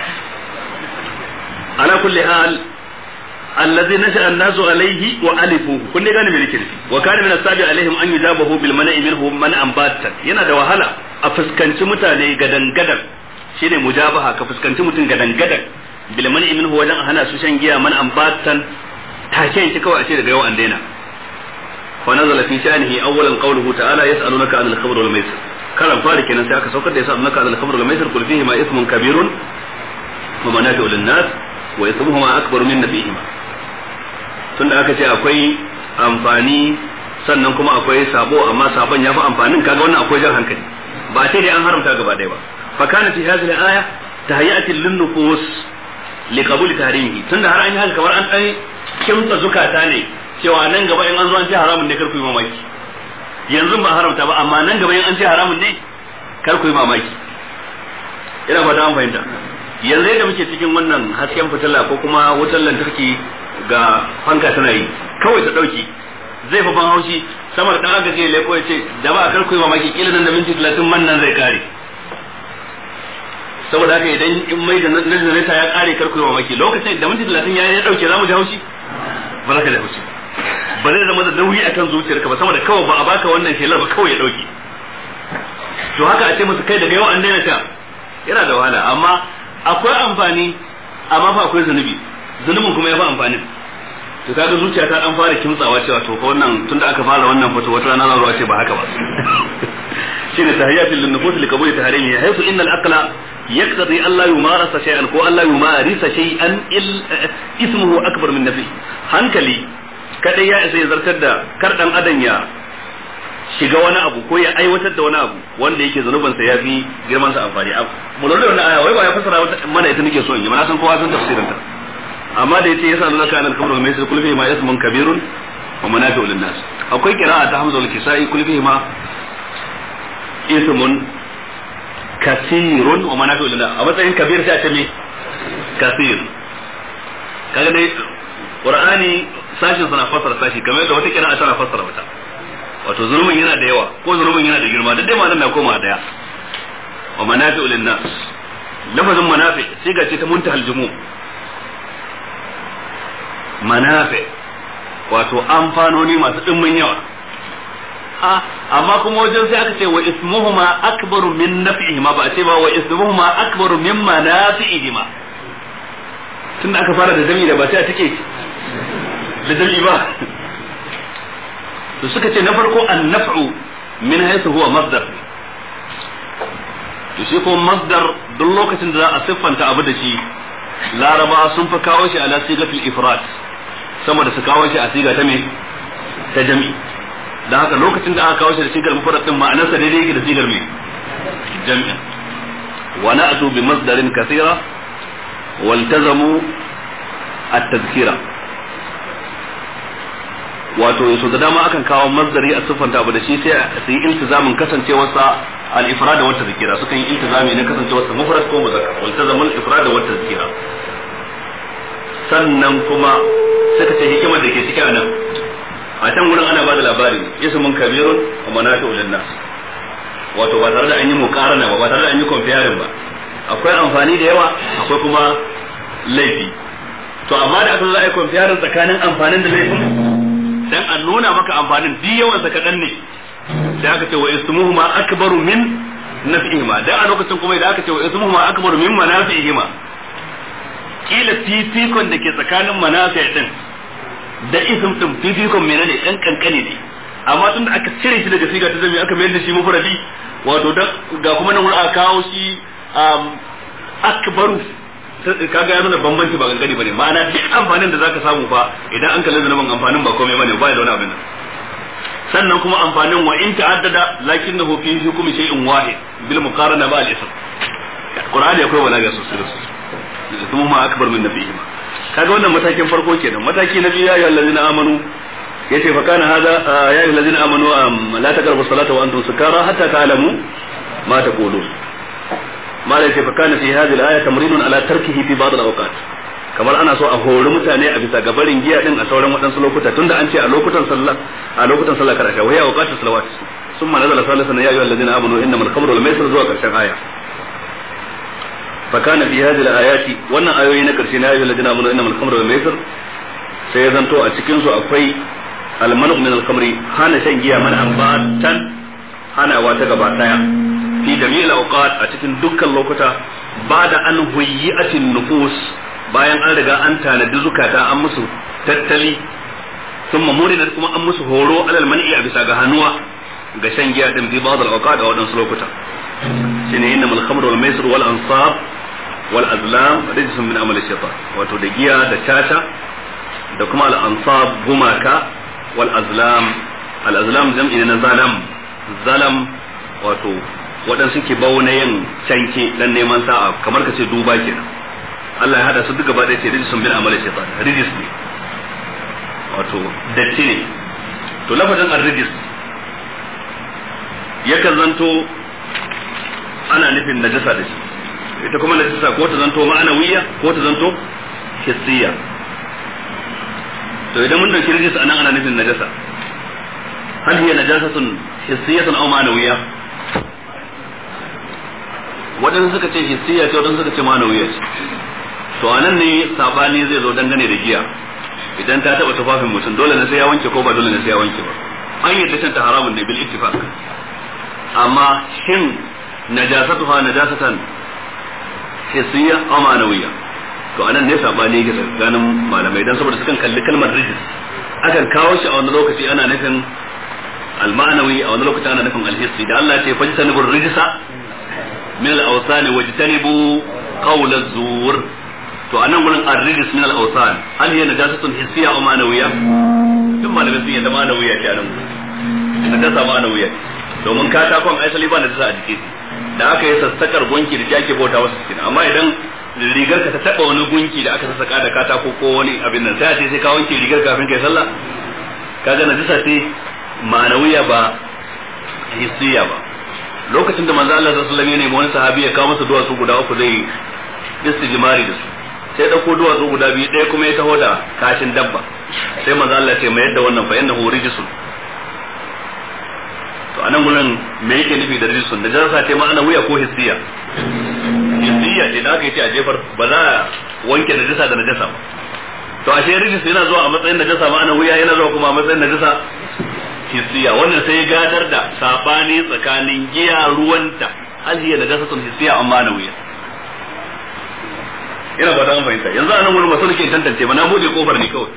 ala kulli hal الذي نشأ الناس عليه وألفوه كن gane me nake nufi wa kana min asabi alaihim an yujabahu bil mana'i minhum man ambatan yana da wahala a fuskanci mutane gadan gadan shine mujabaha ka fuskanci mutum gadan gadan bil mana'i minhu wajen hana su shan giya man ambatan take shi kawai a ce daga yau an daina fa nazala fi sha'nihi awwalan qawluhu ta'ala yas'alunaka 'anil khamr wal maisir karan fari kenan sai aka saukar da yas'alunaka 'anil khamr wal maisir qul fihi ma ismun kabirun wa manafi'u lin nas wa ismuhuma akbaru min nafihima tunda aka ce akwai amfani sannan kuma akwai sabo amma sabon ya fi amfanin kaga wannan akwai jan hankali ba sai dai an haramta gaba ɗaya ba fa kana fi hadhihi al-aya tahiyati lin-nufus li qabuli tahrimihi tunda har an yi haka kamar an dan kimtsa zukata ne cewa nan gaba in an zo an ce haramun ne kar ku yi mamaki yanzu ba haramta ba amma nan gaba in an ce haramun ne kar ku yi mamaki ina fata an fahimta yanzu yadda muke cikin wannan hasken fitila ko kuma wutar lantarki ga fanka tana yi kawai ta dauki zai fa ban haushi sama da dan aka ce leko ya ce da ba kar ku yi mamaki kila nan da minti 30 man nan zai kare saboda haka idan in mai da nazareta ya kare kar ku yi mamaki lokacin da minti 30 ya ya dauke zamu ji haushi ba za ka ji haushi ba zai zama da nauyi akan zuciyarka ba sama da kawai ba a baka wannan shelar ba kawai ya dauke to haka a ce musu kai daga yau an daina sha yana da wahala amma akwai amfani amma fa akwai zunubi zunubin kuma ya fi amfanin to kaga zuciya ta dan fara kimtsawa cewa to ko wannan tunda aka fara wannan fito wata rana zan ce ba haka ba shine tahiyatul linnufus liqabuli tahrimi haythu inna al-aqla yaqtadi an la yumarasa shay'an ko an la yumarisa shay'an ismuhu akbar min nafi hankali kadai ya isa ya zartar da kar dan adan ya shiga wani abu ko ya aiwatar da wani abu wanda yake zanubansa ya fi girman sa amfani mu lura da wannan aya wai ba ya fasara mana ita nake so in yi mana san kowa san tafsirin ta amma da yace yasa nuna kana al-khamru mai sai kulfi ma ismun kabirun wa manafi'u lin-nas akwai qira'a ta Hamza al-Kisai kulfi ma ismun kasirun wa manafi'u lin-nas a matsayin kabir sai a ce me kasir kaga dai Qur'ani sashin sana fassara sashi kamar yadda wata qira'a tana fassara wata wato zulmin yana da yawa ko zulmin yana da girma duk dai ma'anar na koma daya wa manafi'u lin-nas lafazin manafi siga ce ta muntahal jumu' manafi wato amfanoni masu ɗimbin yawa a amma kuma wajen sai aka ce wa ismuhuma akbaru min naf'ihima ba a ce ba wa ismuhuma akbaru min manafi'ihima tun da aka fara da jami da ba sai a take da jami ba to suka ce na farko an naf'u min haythu huwa masdar to shi ko masdar duk lokacin da za a siffanta abu da shi laraba sun fi kawo shi ala sigatul ifrat sama da su kawo shi a siga ta me ta jami da haka lokacin da aka kawo shi da sigar mufrad din ma'anarsa daidai yake da sigar me jami'a wa na'tu bi masdarin kathira waltazamu at-tadhkira wato yaso da dama akan kawo masdari a siffanta abu da shi sai su yi iltizamin kasancewarsa al-ifrad wa tadhkira sukan yi iltizami na kasancewarsa mufrad ko muzakkar waltazamu al-ifrad wa tadhkira sannan kuma suka ce hikimar da ke ciki a nan a can gurin ana bada labari ismun kabirun wa manafi'u lin-nas wato ba tare da an yi muqarana ba ba tare da an yi comparing ba akwai amfani da yawa akwai kuma laifi to amma da aka zo za a yi kwamfiyarin tsakanin amfanin da laifin dan a nuna maka amfanin duk yawan sa kadan ne da aka ce wa ismuhuma akbaru min naf'ihima da a lokacin kuma idan aka ce wa ismuhuma akbaru min manafi'ihima kila fifikon da ke tsakanin manafi din da ism din fifikon menene dan kankane ne amma tun da aka cire shi daga siga ta zami aka mayar da shi mufradi wato ga kuma nan aka kawo shi akbaru kaga ya nuna bambanci ba kankani bane ma'ana duk amfanin da zaka samu fa idan an kalli zanubin amfanin ba komai bane ba da wani abin sannan kuma amfanin wa in ta'addada lakinnahu fi hukmi shay'in wahid bil muqarana ma al ism qur'ani akwai walaga sosai sosai kuma ma akbar min nabiyihima kaga wannan matakin farko kenan mataki na biyu ya ayyuhal ladina amanu yace fa kana hada ya ayyuhal ladina amanu la taqrabu salata wa antum sukara hatta ta'lamu ma taqulun ma la yace fa kana fi hadhihi al-aya tamrinun ala tarkihi fi ba'd al-awqat kamar ana so a hori mutane a bisa gabarin giya din a sauran waɗansu lokuta tunda an ce a lokutan sallah a lokutan sallah karasha wa ya awqatu salawat summa nazala salisan ya ayyuhal ladina amanu innamal khamru wal maisir zuwa karshen aya فكان في هذه الآيات wannan ayoyi na karshe na ayyuhal ladina amanu innamal khamru wal maisir sai ya zanto a cikin su akwai almanu min al khamri hana shan giya man ambatan hanawa ta gaba daya fi jami'il awqat a cikin dukkan lokuta bada an huyyi'atin nufus bayan an riga an tanadi zukata an musu tattali sun mamuri kuma an musu horo alal man'i a bisa ga hannuwa ga shan giya din fi ba'd al awqat a wadansu lokuta shine innamal khamru wal maisir wal ansab wal azlam rijsun min amali shaytan wato da giya da tata da kuma al ansab gumaka wal azlam al azlam jam'i na zalam zalam wato waɗansu ke bauna yin canke dan neman sa'a kamar ka ce duba kenan Allah ya hada su duka ba ɗaya ce rijsun min amali shaytan rijis ne wato datti ne to lafazin ar-rijis yakan zanto ana nufin najasa da shi ita kuma najasa ko ta zanto ma'anawiya ko ta zanto hissiya to idan mun dauki rijis anan ana nufin najasa hal hiya najasatun hissiyatun aw ma'anawiya wadansu suka ce hissiya ce wadansu suka ce ma'anawiya ce to anan ne sabani zai zo dangane da giya idan ta taba tufafin mutum dole ne sai ya wanke ko ba dole ne sai ya wanke ba an yadda shan ta haramun ne bil ittifaq amma shin najasatuha najasatan hissiya aw ma'nawiyya to anan ne sabani yake tsakanin malamai dan saboda sukan kalli kalmar rijis akan kawo shi a wani lokaci ana nufin al-ma'nawi a wani lokaci ana nufin al-hissi da Allah ya ce fajtanibu rijsa min al-awsan wajtanibu qawl az-zur to anan gurin ar-rijs min al-awsan hal hiya najasatun hissiya aw ma'nawiyya duk malamai sun yadda ma'nawiyya ce anan najasa ma'nawiyya domin katakon asali ba najasa a jiki da aka yi sassakar gunki da ake bauta wasu cikin amma idan rigar ka ta taba wani gunki da aka sassaka da katako ko wani abin nan sai a ce sai ka wanke rigar kafin kai sallah kaga najasa ce ma'anawiya ba hissiya ba lokacin da manzo Allah sallallahu alaihi wasallam ya nemi wani sahabi ya kawo masa duwatsu guda uku zai istijmari da su sai dauko duwatsu guda biyu ɗaya kuma ya taho da kashin dabba sai manzo Allah ya ce mai yadda wannan fa innahu rijsun to anan gurin me yake nufi da rijsun da jarasa ce ma'ana wuya ko hissiya hissiya ce da aka yi ce a jefar ba za a wanke najasa da najasa ba to ashe rijis yana zuwa a matsayin najasa ma'ana wuya yana zuwa kuma a matsayin najasa hissiya wannan sai gadar da sabani tsakanin giya ruwanta hal hiya najasatun hissiya amma na wuya ina ba an fahimta yanzu anan gurin masu nake tantance ba na bude kofar ne kawai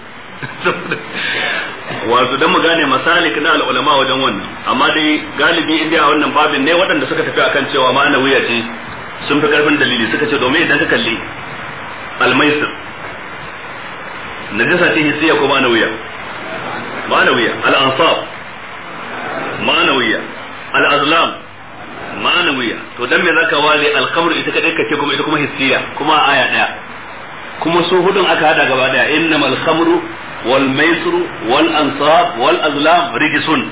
wato dan mu gane masalik na al'ulama wajen wannan amma dai galibi indiya a wannan babin ne waɗanda suka tafi akan cewa ma'ana wuya ce sun fi karfin dalili suka ce domin idan ka kalli almaisir najasa ce hissiya ko ma'ana wuya ma'ana wuya al'ansab ma'ana wuya al'azlam ma'ana wuya to dan me zaka wale al-khamr ita kadai kace kuma ita kuma hissiya kuma aya daya kuma su hudun aka hada gaba daya innamal khamru wal maisru wal ansab wal azlam rijsun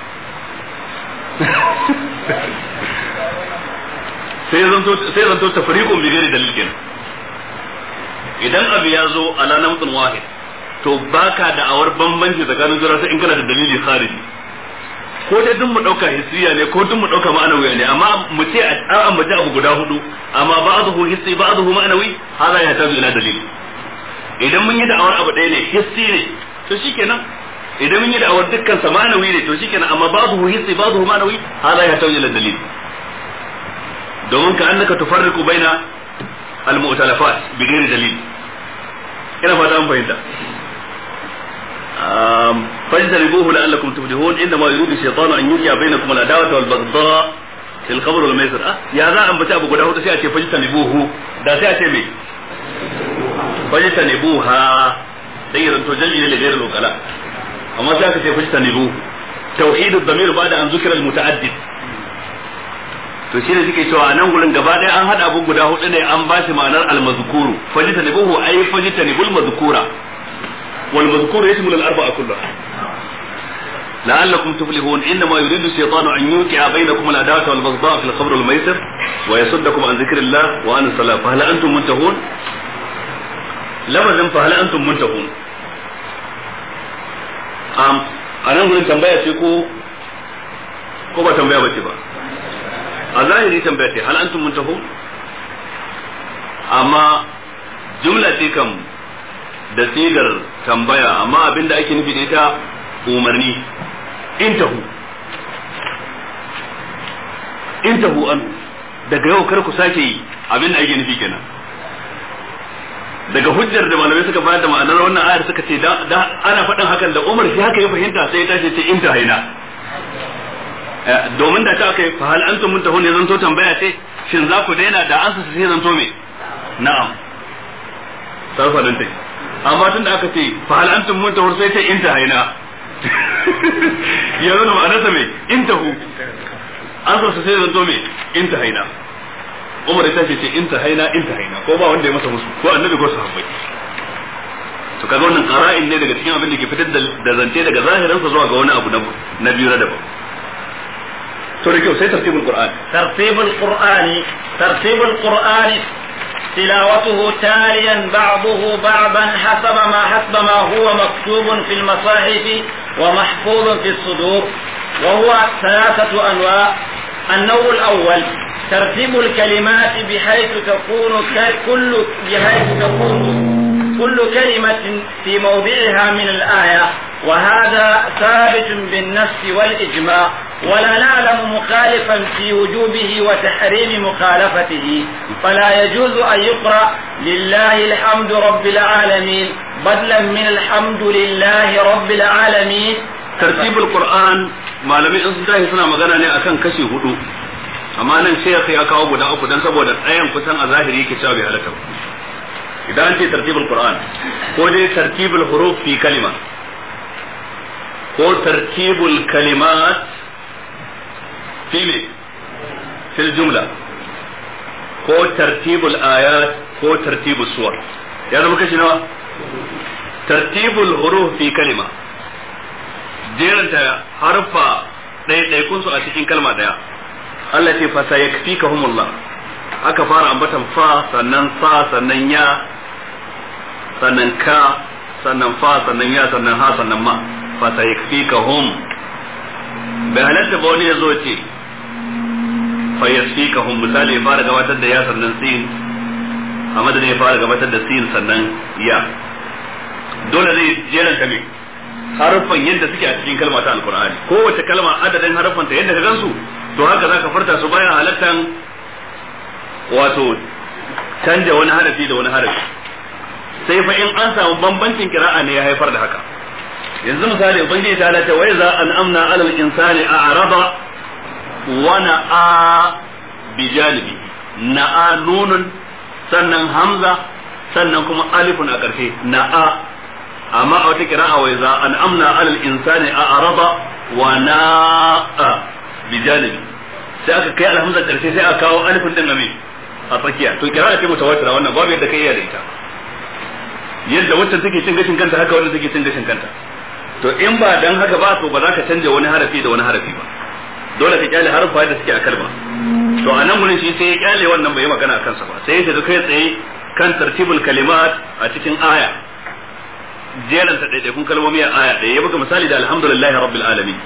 sai zanto sai zanto tafriqun bi ghairi dalil kenan idan abu ya zo ala namtun wahid to baka da awar bambanci tsakanin jira sai in kana da dalili khariji ko dai duk mu dauka hissiya ne ko duk mu dauka ma'anawi ne amma mu ce an ambaci abu guda hudu amma ba'dahu hissi ba'dahu ma'anawi hada ya tazu ila dalil idan mun yi da'awar abu ɗaya ne hissi ne to shikenan idan mun yi da'awar dukkan sa ma'anawi ne to shikenan amma ba'dahu hissi ba'dahu ma'anawi hada ya tazu ila dalil domin ka annaka tufarriqu baina al-mu'talafat bi ghairi dalil ina fata an fahimta فاجتنبوه لعلكم تفلحون انما يريد الشيطان ان يوقع بينكم العداوه والبغضاء في الخمر والميسر اه يا ذا ان بتا abu guda hudu sai a ce fajtanibuhu da sai a ce me fajtanibuha sai ran to jalli ne gairu lokala amma sai aka ce fajtanibu tauhid ad-damir ba'da an zukira al-muta'addid to shine suke cewa a nan gurin gaba ɗaya an hada abu guda hudu ne an ba shi ma'anar al-mazkuru fajtanibuhu ay fajtanibul mazkura والمذكور يشمل الأربعة كلها لعلكم تفلحون إنما يريد الشيطان أن يوقع بينكم العداوة والبغضاء في الخمر والميسر ويصدكم عن ذكر الله وعن الصلاة فهل أنتم منتهون؟ لماذا فهل أنتم منتهون؟ أم أنا أقول tambaya ce ko ko ba tambaya bace ba a zahiri tambaya ce hal antum muntahun amma jumla ce kam da sigar tambaya amma abin da ake nufi da ita umarni intahu intahu an daga yau kar ku sake yi abin da ake nufi kenan daga hujjar da malamai suka bayar da ma'anar wannan ayar suka ce da ana faɗin hakan da Umar shi haka ya fahimta sai ya tashi ce inta haina domin da ta aka yi fa hal antum muntahun ya zanto tambaya ce shin za ku daina da ansa sai zanto me na'am sarfa dan take amma tun da aka ce fa hal antum muntahun sai ta inta haina ya zama ma'anarsa me intahu an sa sai zanto me inta haina Umar ya ce inta haina inta haina ko ba wanda ya masa musu ko annabi ko sahabbai to kaga wannan qara'in ne daga cikin abin da ke fitar da zance daga zahirinsa zuwa ga wani abu na biyu na daban to da kyau sai tartibul qur'an tartibul qur'ani tartibul qur'ani تلاوته تاليا بعضه بعضا حسب ما حسب ما هو مكتوب في المصاحف ومحفوظ في الصدور وهو ثلاثة أنواع النوع الأول ترتيب الكلمات بحيث تكون كل بحيث تكون كل كلمة في موضعها من الآية وهذا ثابت بالنص والإجماع ولا نعلم مخالفا في وجوبه وتحريم مخالفته فلا يجوز أن يقرأ لله الحمد رب العالمين بدلا من الحمد لله رب العالمين ترتيب القرآن ما لم ينسى suna magana ne akan kashi hudu amma nan sai ya kawo guda uku dan saboda tsayan kusan a zahiri yake cewa bai halaka idan an ce tartibul qur'an ko dai tartibul huruf fi kalima ko tartibul kalimat fi me fil jumla ko tartibul ayat ko tartibul suwar ya zama kashi nawa tartibul huruf fi kalima jeranta harfa ɗaiɗaikun su a cikin kalma ɗaya Allah ce fa sayakfikahumullah aka fara ambatan fa sannan sa sannan ya sannan ka sannan fa sannan ya sannan ha sannan ma fa sayakfikahum bai halatta ba wani ya zo ce fa yasfikahum misali ya fara gabatar da ya sannan sin a madadin ya fara gabatar da sin sannan ya dole zai jeranta me harfan yadda suke a cikin kalma ta alkur'ani kowace kalma adadin harfan ta yadda ka gansu to haka zaka furta su bayan halattan wato canja wani harafi da wani harafi sai fa in an samu bambancin kira'a ne ya haifar da haka yanzu misali ubangiji ta halatta wai za an amna alal insani a araba wa na'a bi janibi na'a nunun sannan hamza sannan kuma alifun a ƙarshe na'a amma a wata kira'a wai za an amna alal insani a araba wa na'a bi janibi sai aka kai alhamza ƙarshe sai aka kawo alifun din amin a tsakiya to kira'a ce mutawatira wannan babu yadda kai iya da ita yadda wacce take cin gashin kanta haka wanda take cin gashin kanta to in ba dan haka ba to ba za ka canja wani harafi da wani harafi ba dole ka kyale harfa da suke a kalma to a nan gurin shi sai ya kyale wannan bai magana kansa ba sai ya shiga kai tsaye kan tartibul kalimat a cikin aya jeran ta daidaikun kalmomi a aya da ya buga misali da alhamdulillahi rabbil alamin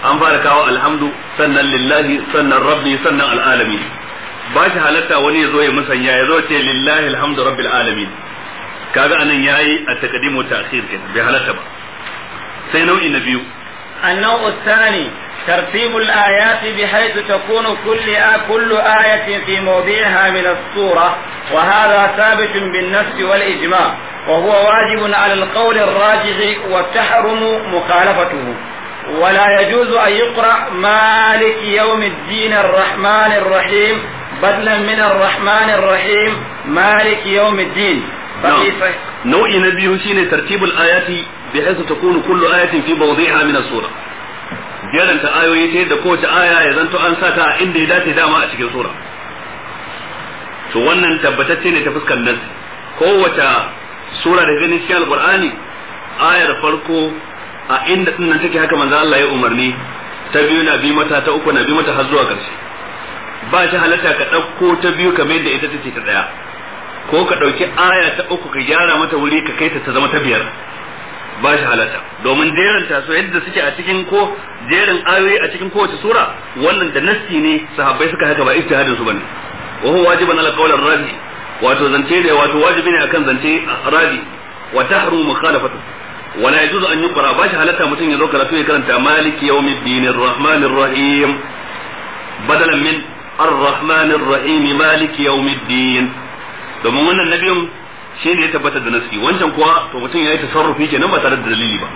an fara kawo alhamdu sannan lillahi sannan rabbi sannan al'alamin ba shi halatta wani ya zo ya musanya ya zo ce lillahi alhamdu rabbil alamin kaga anan yayi a taqdim wa ta'khir kenan bai halatta ba sai nau'i na biyu النوع الثاني ترتيب الآيات بحيث تكون كل آ... كل آية في موضعها من السورة وهذا ثابت بالنص والإجماع وهو واجب على القول الراجح وتحرم مخالفته ولا يجوز أن يقرأ مالك يوم الدين الرحمن الرحيم بدلا من الرحمن الرحيم مالك يوم الدين nau'i na biyu shine tartibul ayati bi haythu takunu kullu ayatin fi mawdi'iha min as-sura jeranta ayoyi ta yadda kowace aya ya zanto an sa ta inda ya dace dama a cikin sura to wannan tabbatacce ne ta fuskar nan kowace sura da ganin cikin alqur'ani ayar farko a inda din nan take haka manzo Allah ya umarni ta biyu na bi mata ta uku na bi mata har zuwa ƙarshe ba shi halatta ka ɗauko ta biyu kamar yadda ita take ta ɗaya ko ka ɗauki aya ta uku ka gyara mata wuri ka kai ta ta zama ta biyar ba shi halatta domin jerin ta so yadda suke a cikin ko jerin ayoyi a cikin kowace sura wannan da nassi ne sahabbai suka haka ba ijtihadin su bane wa huwa wajiban ala qawl ar-razi wato zance da wato wajibi ne akan zance razi wa tahrumu mukhalafatu wala yajuzu an yuqra ba shi halatta mutum ya zo karatu ya karanta maliki yawmiddin ar-rahmanir rahim badalan min ar-rahmanir rahim maliki yawmiddin domin wannan nabiyun shi ne ya tabbatar da naski wancan kuwa to mutum ya yi tasarrufi kenan ba tare da dalili ba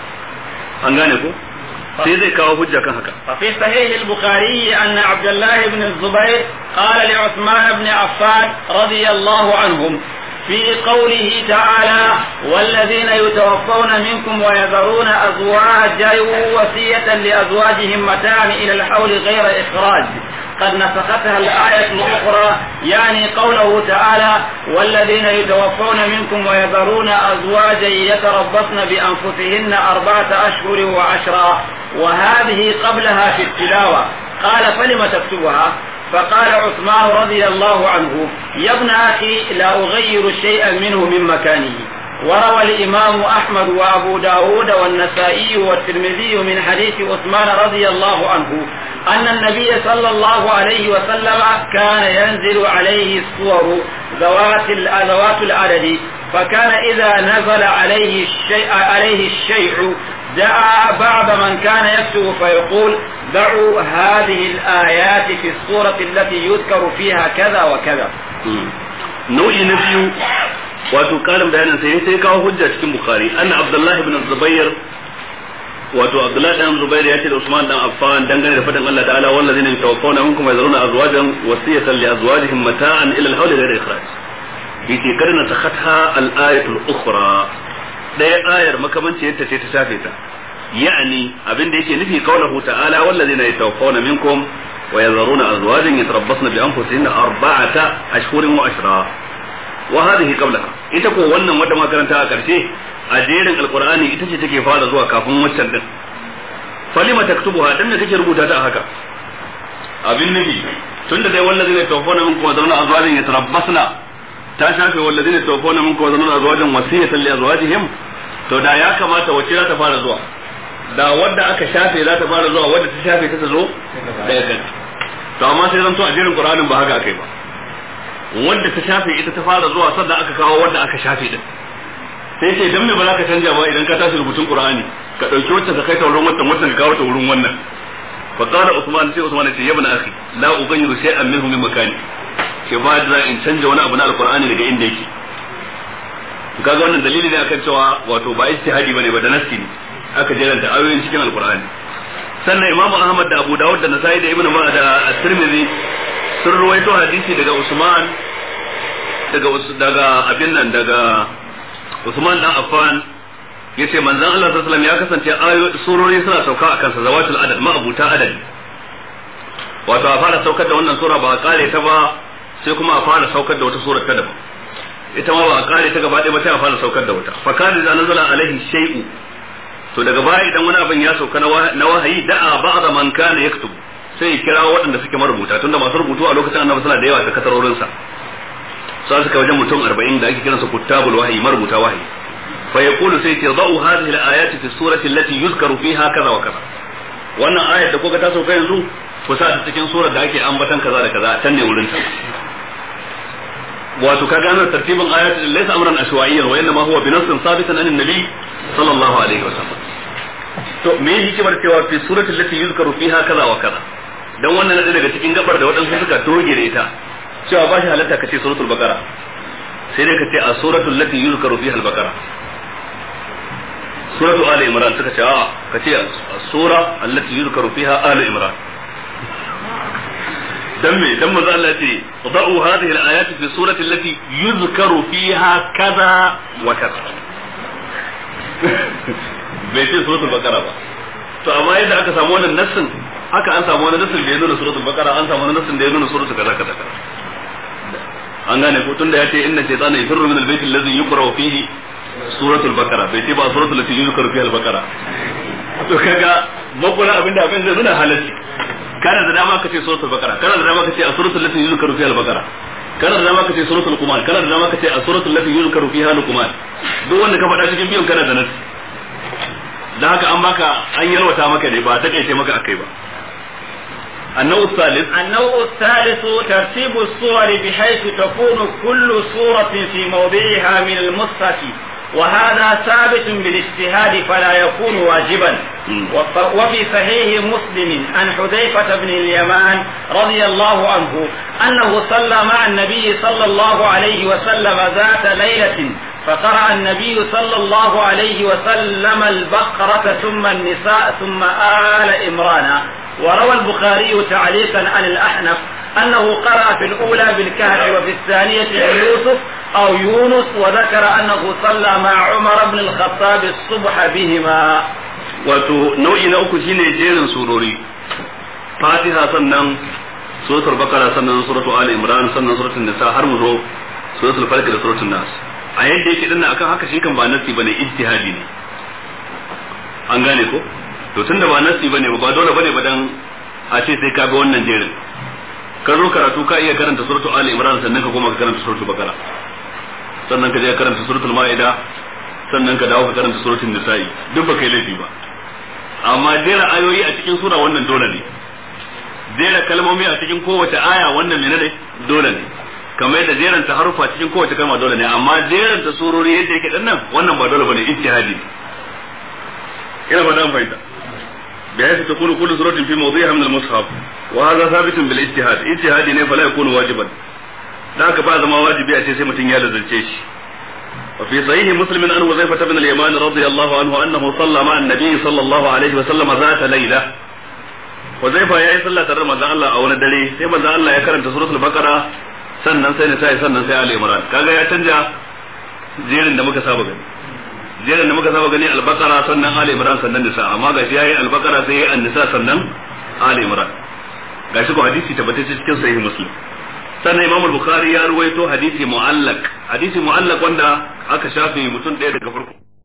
an gane ko sai zai kawo hujja kan haka ففي صحيح البخاري أن عبد الله بن الزبير قال لعثمان بن عفان رضي الله عنهم في قوله تعالى والذين يتوفون منكم ويذرون أزواجا وصية لأزواجهم متاعا إلى الحول غير إخراج قد نسختها الآية الأخرى يعني قوله تعالى والذين يتوفون منكم ويذرون أزواجا يتربصن بأنفسهن أربعة أشهر وعشرا وهذه قبلها في التلاوة قال فلم تكتبها فقال عثمان رضي الله عنه يا ابن أخي لا أغير شيئا منه من مكانه وروى الإمام أحمد وأبو داود والنسائي والترمذي من حديث عثمان رضي الله عنه أن النبي صلى الله عليه وسلم كان ينزل عليه الصور ذوات ذوات العدد فكان إذا نزل عليه الشيء عليه الشيء دعا بعض من كان يكتب فيقول دعوا هذه الآيات في الصورة التي يذكر فيها كذا وكذا nau'i na biyu wato karin bayanin sai sai kawo hujja cikin bukhari anna abdullahi ibn zubair wato abdullahi dan zubair ya ce da usman dan affan dangane da fadin Allah ta'ala wallazina yatawaffawna minkum yazruna azwajan wasiyatan li azwajihim mata'an ila al-hawl ghayr ikhraj yace karna takhatha al-ayatu al-ukhra daya ayar makamanci yadda ce ta shafe ta yani abin da yake nufi kaulahu ta'ala wallazina yatawaffawna minkum ويذرون أزواجا يتربصن بأنفسهن أربعة أشهر وأشرا وهذه قبلها ita ko wannan wanda makaranta a karshe a jerin alqur'ani ita ce take fara zuwa kafin waccan din falima taktubuha dan da kake rubuta ta haka abin nabi tunda dai wallazina tawaffawna minkum wa zaruna azwajan yatarabbasna ta shafe wallazina tawaffawna minkum wa zaruna azwajan wasiyatan li azwajihim to da ya kamata wacce za ta fara zuwa da wadda aka shafe za ta fara zuwa wadda ta shafe ta zo daga kan to amma sai zanto a jerin qur'anin ba haka akai ba wadda ta shafe ita ta fara zuwa sannan aka kawo wadda aka shafe din sai ce dan me ba za ka canja ba idan ka tashi rubutun qur'ani ka dauki wacce ka kai ta wurin wannan wacce ka kawo ta wurin wannan fa qala usman sai usman ce ya ibn akhi la ughayyiru shay'an minhu min makani ke ba da in canja wani abu na alqur'ani daga inda yake kaga wannan dalili ne akan cewa wato ba ijtihadi bane ba da nassi ne aka jeranta ayoyin cikin alkur'ani sannan imam ahmad da abu dawud da nasai da ibnu da at-tirmidhi sun ruwaito hadisi daga usman daga daga abin nan daga usman dan affan yace manzon Allah sallallahu alaihi wasallam ya kasance ayoyi surori suna sauka akan sa zawatul adad ma abuta adad wato a fara saukar da wannan sura ba a kare ta ba sai kuma a fara saukar da wata sura ta daban ita ma ba a kare ta gaba ɗaya ba sai a fara saukar da wata fa kana da nazala alaihi shay'u to daga baya idan wani abin ya sauka na wahayi da'a ba'da man kana yaktub sai ya kira waɗanda suke marubuta tunda masu rubutu a lokacin annabi suna da yawa da katarorin sa sai suka wajen mutum 40 da ake kiransa kuttabul wahyi marubuta wahyi fa yaqulu sai ce da'u hadhihi al-ayati fi surati allati yuzkaru fiha kaza wa kaza wannan ayar da kuka ta sauka yanzu ku sa ta cikin surar da ake ambatan kaza da kaza can ne wurin ta wato ka gano tartibin ayatul laysa amran ashwa'iyyan wa inma huwa bi nassin sabitan an nabi sallallahu alaihi wasallam to me yake hikimar cewa fi suratul lati yuzkaru fiha kaza wa kaza dan wannan ne daga cikin gabar da waɗansu suka toge da ita cewa ba shi halatta ka ce suratul baqara sai dai ka ce a suratul lati yuzkaru fiha al-baqara suratu ali imran suka ce a ka ce sura allati yuzkaru fiha ali imran dan me dan manzo Allah ce da'u hadhihi al-ayat fi surati allati yuzkaru fiha kaza wa kaza bai ce suratul baqara ba to amma yadda aka samu wannan nassin haka an samu wani nassin da ya nuna suratul baqara an samu wani nassin da ya nuna suratul kaza kaza kaza an gane ko tunda ya ce inna shaytana yafirru min al-bayt alladhi yuqra fihi suratul baqara bai ce ba suratul lati yuzkaru fiha al-baqara to kaga makula abinda abin zai nuna halacci kana da dama ka ce suratul baqara kana da dama ka ce a suratul lati yuzkaru fiha al-baqara kana da dama ka ce suratul luqman kana da dama ka ce a suratul lati yuzkaru fiha luqman duk wanda ka faɗa cikin biyun kana da nasi da haka an baka an yalwata maka ne ba ta kaice maka akai ba النوع الثالث النوع الثالث ترتيب الصور بحيث تكون كل صورة في موضعها من المصحف وهذا ثابت بالاجتهاد فلا يكون واجبا وفي صحيح مسلم عن حذيفة بن اليمان رضي الله عنه أنه صلى مع النبي صلى الله عليه وسلم ذات ليلة فقرأ النبي صلى الله عليه وسلم البقرة ثم النساء ثم آل إمران وروى البخاري تعليقا عن الأحنف أنه قرأ في الأولى بالكهف وفي الثانية يوسف أو يونس وذكر أنه صلى مع عمر بن الخطاب الصبح بهما wato nau'i na uku shine jerin surori fatiha sannan suratul bakara sannan suratul ali imran sannan suratul nisa har mu zo suratul falq da suratul nas a yadda yake dinnan akan haka shi kan ba nasi bane ijtihadi ne an gane ko to tunda ba nasi bane ba dole bane ba dan a ce sai ka ga wannan jerin ka zo karatu ka iya karanta suratul ali imran sannan ka koma ka karanta suratul bakara sannan ka je ka karanta suratul maida sannan ka dawo ka karanta suratul nisa'i duk ba kai laifi ba amma jera ayoyi a cikin sura wannan dole ne jera kalmomi a cikin kowace aya wannan menene dole ne kamar yadda jeran ta harufa cikin kowace kalma dole ne amma jeran ta surori yadda yake dan nan wannan ba dole bane ijtihadi ina ba dan fahimta بحيث تكون كل سورة في موضعها من المصحف وهذا ثابت بالاجتهاد اجتهادي ne فلا يكون واجبا da haka ba zama wajibi a ce sai mutum ya lazarce shi وفي صحيح مسلم عن حذيفة بن اليمان رضي الله عنه أنه صلى مع النبي صلى الله عليه وسلم ذات ليلة حذيفة يا صلى ترى مزان الله أو ندري sai manzon Allah ya karanta suratul baqara sannan sai ne sai sannan sai Ali Imran kaga ya canja jerin da muka saba gani jerin da muka saba gani al-baqara sannan Ali Imran sannan nisa amma gashi yayi al-baqara sai yayi an-nisa sannan Ali Imran gashi ko hadisi tabbatacce cikin sahih muslim sannan imam al-bukhari ya ruwaito hadisi mu'allaq hadisi mu'allaq wanda aka shafe mutum ɗaya daga farko